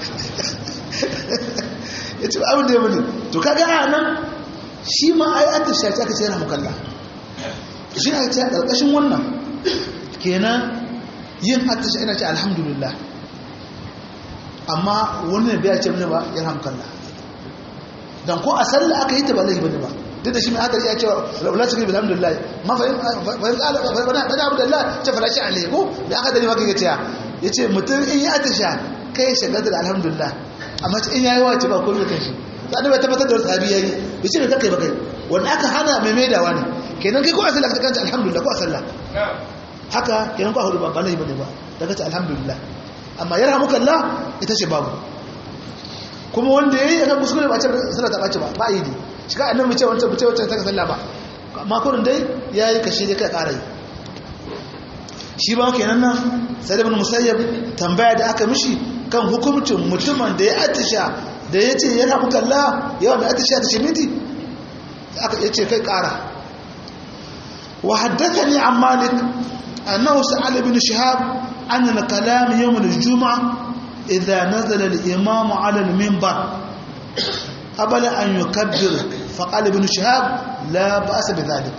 yace abin da ya bani to kaga a nan shi ma ai an ta shaci aka ce yana mukalla shi ne ta karkashin wannan kenan yin attisha ina ce alhamdulillah amma wani ne bai ce mini ba yana mukalla dan ko a sallah aka yi ta ba laifi bane ba duk da shi mai hadari ya ce la shukri bil hamdulillah ma fa fa qala fa bana abdullah ta fara shi alai ko da aka dani maka yace yace mutum in ya atisha kai shagar da alhamdulillah amma in yayi wace ba ko kan shi sai bai tabbatar da sahabi yayi yace me kai ba kai wanda aka hana mai maidawa ne kenan kai ko a sallah ka kanta alhamdulillah ko a sallah haka kenan ko a hudu ba ba laifi bane ba daga ta alhamdulillah amma yarhamukallah ita ce babu kuma wanda yayi aka kuskure ba ce sallah ta bace ba ba yi shi ka annabi ce wancan ce wancan ta sallah ba amma kurin dai yayi kashi dai kai ƙara yi shi ba kenan nan sai ibn musayyab tambaya da aka mishi kan hukuncin mutumin da ya atisha da yace ya rabu kalla yawa da atisha da shimiti aka yace kai ƙara wa haddathani an malik annahu sa'al ibn shihab an al-kalam yawm al-jum'ah idha nazala al-imam 'ala al-minbar قبل أن يكبر فقال ابن شهاب لا بأس بذلك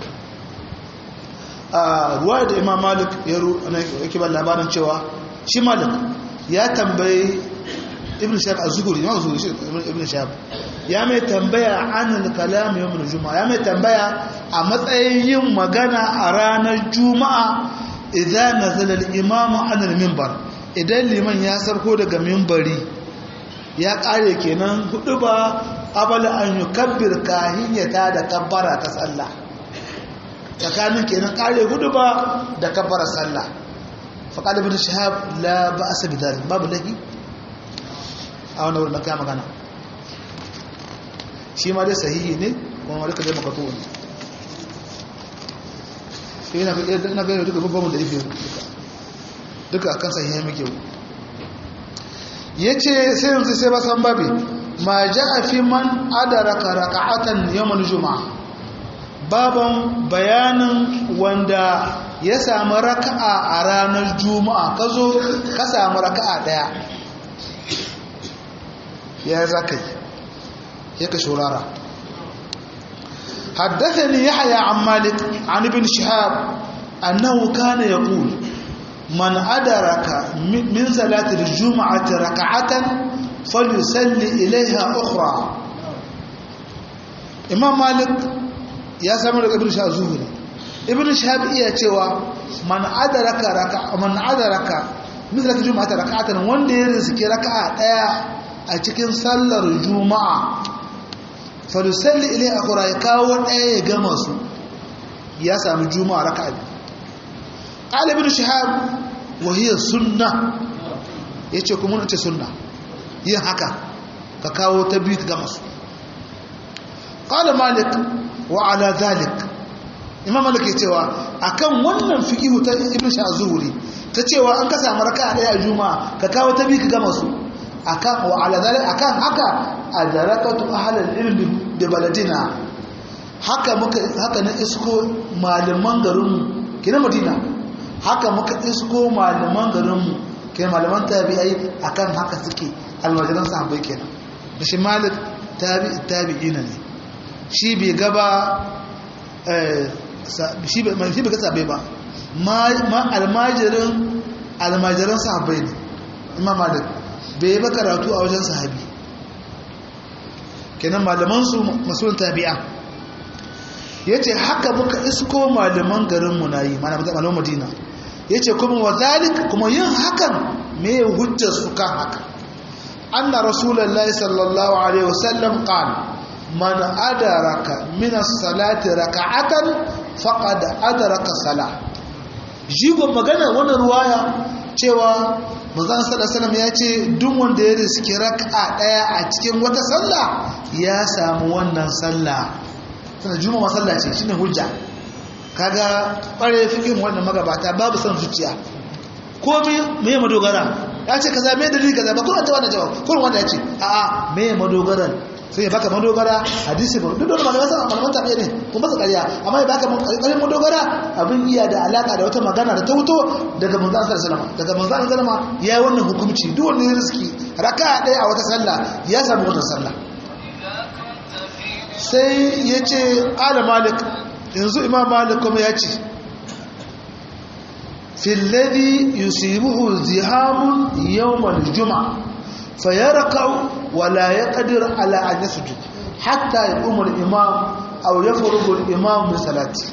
ruwa da imam malik ya yake ba labarin cewa shi malik ya tambayi ibn shahab a zuhuri ya zuhuri shi ibn shahab ya mai tambaya an kalam yawon juma'a ya mai tambaya a matsayin yin magana a ranar juma'a idan nazala al-imamu an al-minbar idan liman ya sarko daga minbari ya kare kenan hudu ba abala an yi kabbir kahinyata da kabbara ta sallah tsakanin kenan kare hudu ba da kabbara sallah faƙaɗa bin shahab la ba a sabi dari babu laifi a wani wurin kaya magana shi ma dai sahihi ne kuma marika zai makato ne shi yana gani duka babban da rufe duka duka akan sahihi muke yace sai yanzu sai ba san babi ma ja'a fi man adaraka raka'atan yawmal juma'a baban bayanin wanda ya samu raka'a a ranar juma'a kazo ka samu raka'a daya ya zakai ya ka shurara حدثني يحيى عن مالك عن ابن شهاب أنه كان يقول من أدرك من صلاة الجمعة ركعة فليصلي إليها أخرى إمام مالك يا سامر ابن شهاب زهري ابن شهاب إيه توا من أدرك ركعة من أدرك من صلاة الجمعة ركعة وان يرزق ركعة a cikin sallar juma'a falisalli ilai akura ya kawo ɗaya ya gama su ya sami juma'a raka abi ƙalibin shahab wahiyar sunna ya ce kuma ce sunna yin haka ka kawo ta biyu ka gama su ƙala malik wa ala zalik imam malik ya cewa akan wannan fikihu ta ibn shahab zuhuri ta cewa an ka samu raka ɗaya a juma'a ka kawo ta biyu ka gama su akan wa ala zalik akan haka adarakatu ahlal ilmi da baladina haka muka haka na isko malaman garin mu kina madina haka muka isko malaman garin mu kai malaman tabi'ai akan haka suke almajiran sahabbai kenan da shi malik tabi tabi'ina ne shi bai gaba eh shi bai shi bai ga sahabbai ba ma almajirin almajiran sahabbai ne imam malik bai ba karatu a wajen sahabi kenan malamansu masu tabi'a ya ce haka muka isko malaman garinmu na yi malaman madina ya ce kuma wa zalik kuma yin hakan me hujjar su kan haka an na rasulallah sallallahu alaihi wasallam kan man adaraka minas salati raka'atan faqad adaraka salah jigon magana wannan ruwaya cewa manzon sallallahu ya ce duk wanda ya riski raka'a daya a cikin wata sallah ya samu wannan sallah tana juma'a sallah ce shine hujja kaga bare fikin wannan magabata babu san zuciya komai me ya madogara ya ce kaza me dalili kaza ba kuma ta wannan jawab kullum wanda ya ce a'a me ya madogaran sai ya baka madogara hadisi ba duk da malaman sa malaman tabi'a ne kuma ba ƙarya amma ya baka ƙarin madogara abin iya da alaka da wata magana da ta wuto daga manzon sallallahu alaihi daga manzon sallallahu ya yi wannan hukunci duk wanda ya riski raka ɗaya a wata sallah ya samu wannan sallah sai ya ce ala malik yanzu imam malik kuma ya ce filladi yusibuhu zihamun yawmal juma'a فيركع ولا يقدر على أن يسجد حتى يقوم الإمام أو يفرغ الإمام من صلاته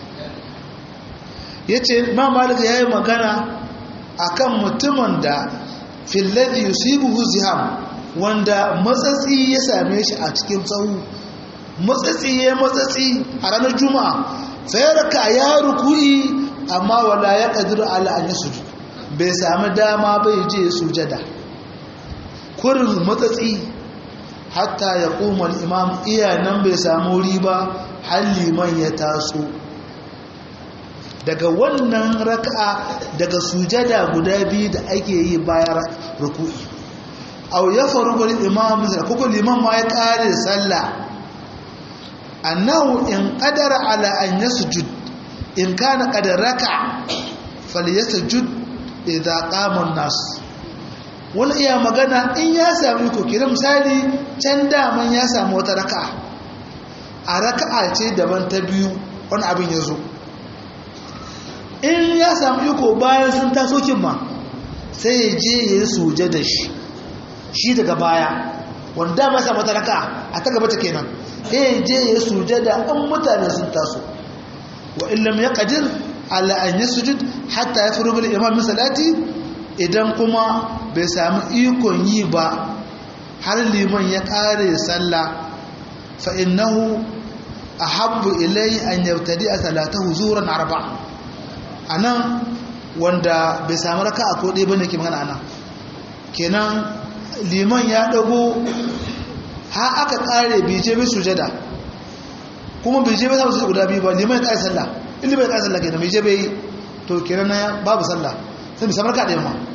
yace ma malik yayi magana akan mutumin da fil ladhi yusibuhu ziham wanda matsatsi ya same shi a cikin tsawo matsatsi ya matsatsi a ranar juma'a sai raka ya ruku'i amma wala ya qadiru ala an yasjud bai sami dama bai je sujada kurin matsatsi hatta ya koma imam iya nan bai samu riba har liman ya taso daga wannan raka'a daga sujada guda biyu da ake yi bayan ruku'i au ya faru gwani imam misal kuku liman ma ya kare sallah annahu in qadara ala an yasjud in kana qad raka falyasjud idza qama an-nas wani iya magana in ya sami ko kira misali can daman ya samu wata raka'a a raka'a ce daban ta biyu wani abin ya zo in ya samu iko bayan sun taso ma sai ya je ya yi suje da shi shi daga baya wanda ba samu wata raka'a a ta gaba ta kenan sai ya je ya yi suje da an mutane sun taso wa illam ya qadir ala an yasjud hatta yafrugu al-imam min salati idan kuma bai sami ikon yi ba har liman ya kare sallah fa innahu ahabbu ilai an yautadi a salatahu zuran arba anan wanda bai sami raka a kodai bane ke magana anan kenan liman ya dago ha aka kare bai je bai sujada kuma bai je bai samu sujada guda biyu ba liman ya kare sallah in liman ya kare sallah kenan bai je bai to kenan babu sallah sai bai sami raka ɗaya ma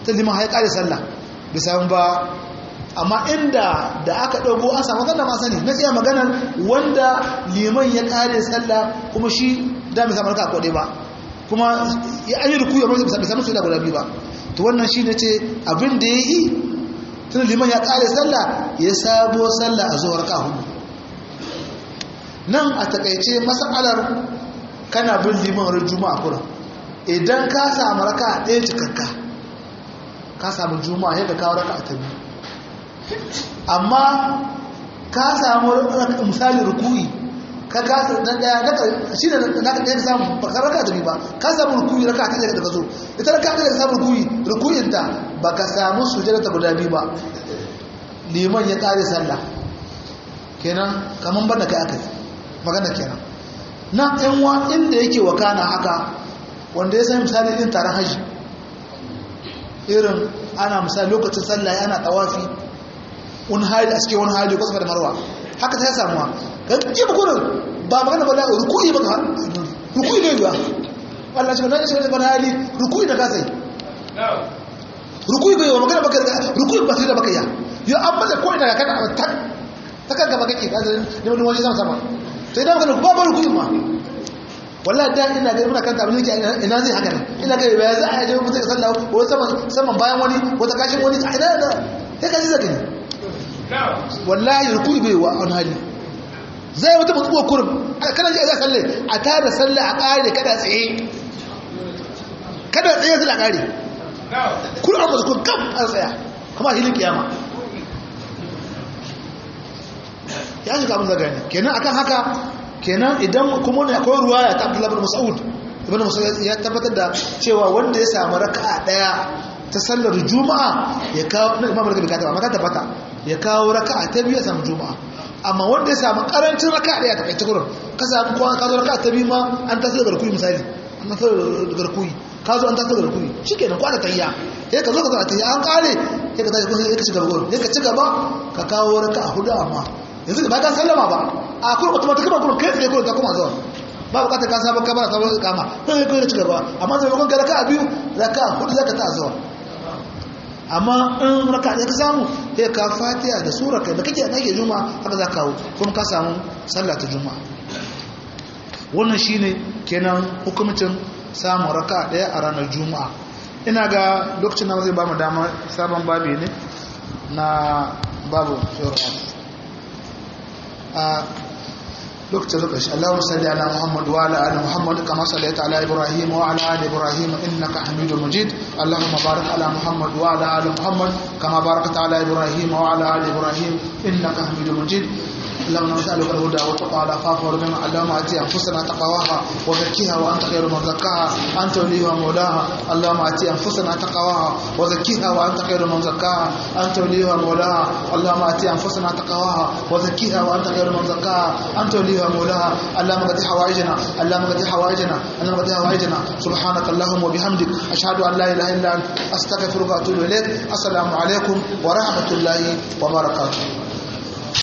ta liman ya kare sallah bai samu ba amma inda da aka ɗago an samu kada ma sani na iya maganar wanda liman ya kare sallah kuma shi da mai samu raka kwaɗe ba kuma ya an yi rukuyi amma bai samu su da guda biyu ba to wannan shi ne ce abin da ya yi tun liman ya kare sallah ya sabo sallah a zuwa raka hudu nan a takaice masalar kana bin liman ran juma'a kuran idan ka samu raka ɗaya cikakka ka samu juma'a yadda kawo raka ta biyu amma ka samu misali rukuyi ka kasa na ɗaya daga shi ne na ka ɗaya samu ba ka raka ta biyu ba ka samu rukuyi raka ta ɗaya daga zo ita raka ta ɗaya samu rukuyi rukuyinta ba ka samu sujada ta guda biyu ba liman ya ƙare sallah kenan kamar banda kai aka yi magana kenan na yan wa inda yake wakana haka wanda ya sami misali din taron haji irin ana misali lokacin sallah ana tawafi wani hali a cikin wani hali ko da marwa haka ta ya samuwa kan ji ba kurin ba magana ba da rukuyi ba rukuyi ne ba Allah shi ba na shi ba hali rukuyi da kasai rukuyi bai wa magana baka rukuyi ba sai da baka ya yo an bada ko ina ka kana ta ta kan gaba kake ka da wani waje sama sama sai da magana ba ba rukuyi ma wallahi da ina ga muna kanta abin yake ina zai haka ne ina ga ba za a je mutum sallah ko saman saman bayan wani wata kashin wani a ina da sai ka ji zaka ne wallahi rukuyi bai wa an hali zai wata mutuwa kurum kana ji a zai salle a tada salle a kare kada tsaye kada tsaye zai a kare kurum an mazukun kam a tsaya kuma hilin kiyama ya shiga abin zaga ne kenan akan haka kenan idan kuma ne akwai ruwaya ta abdullahi bin mas'ud ibn mas'ud ya tabbatar da cewa wanda ya samu raka'a daya ta sallar juma'a ya kawo na imam raka'a bikata amma ka tabbata ya kawo raka'a ta biyu ya samu juma'a amma wanda ya samu karancin raka'a daya ta kai tukurin ka samu kuma ka zo raka'a ta biyu ma an taso daga rukuni misali an taso daga rukuni ka zo an taso daga rukuni shikenan kwana tayya sai ka zo ka zo tayya an kare sai ka tashi sai ka ci gaba sai ka ci gaba ka kawo raka'a hudu amma yanzu ba ka sallama ba a kuma automatic ba kuma kai tsaye kuma ta kuma zuwa ba bukatar ka sabon kamar sabon kama kai kai ci gaba amma zai kun ga raka'a biyu raka'a hudu zaka ta zuwa amma in raka da ka samu sai ka fatiha da sura kai da kake da kake juma'a haka za ka kawo kuma ka samu sallah ta juma'a wannan shine kenan hukumcin samun raka daya a ranar juma'a ina ga lokacin da zai ba mu dama sabon babi ne na babu firar a lokacin zuka shi Allahumma salli ala Muhammad wa ala ali Muhammad kama sallaita ala Ibrahim wa ala ali Ibrahim innaka Hamidum Majid Allahumma barik ala Muhammad wa ala ali Muhammad kama barakta ala Ibrahim wa ala ali Ibrahim innaka Hamidum Majid اللهم نسألك الهدى والتقى والعفاف والغنى اللهم آت أنفسنا تقواها وزكيها وأنت خير من زكاها أنت وليها مولاها اللهم آت أنفسنا تقواها وزكيها وأنت خير من زكاها أنت وليها مولاها اللهم آت أنفسنا تقواها وزكيها وأنت خير من زكاها أنت وليها مولاها اللهم قد حوائجنا اللهم قد حوائجنا اللهم قد حوائجنا سبحانك اللهم وبحمدك أشهد أن لا إله إلا أنت أستغفرك وأتوب إليك السلام عليكم ورحمة الله وبركاته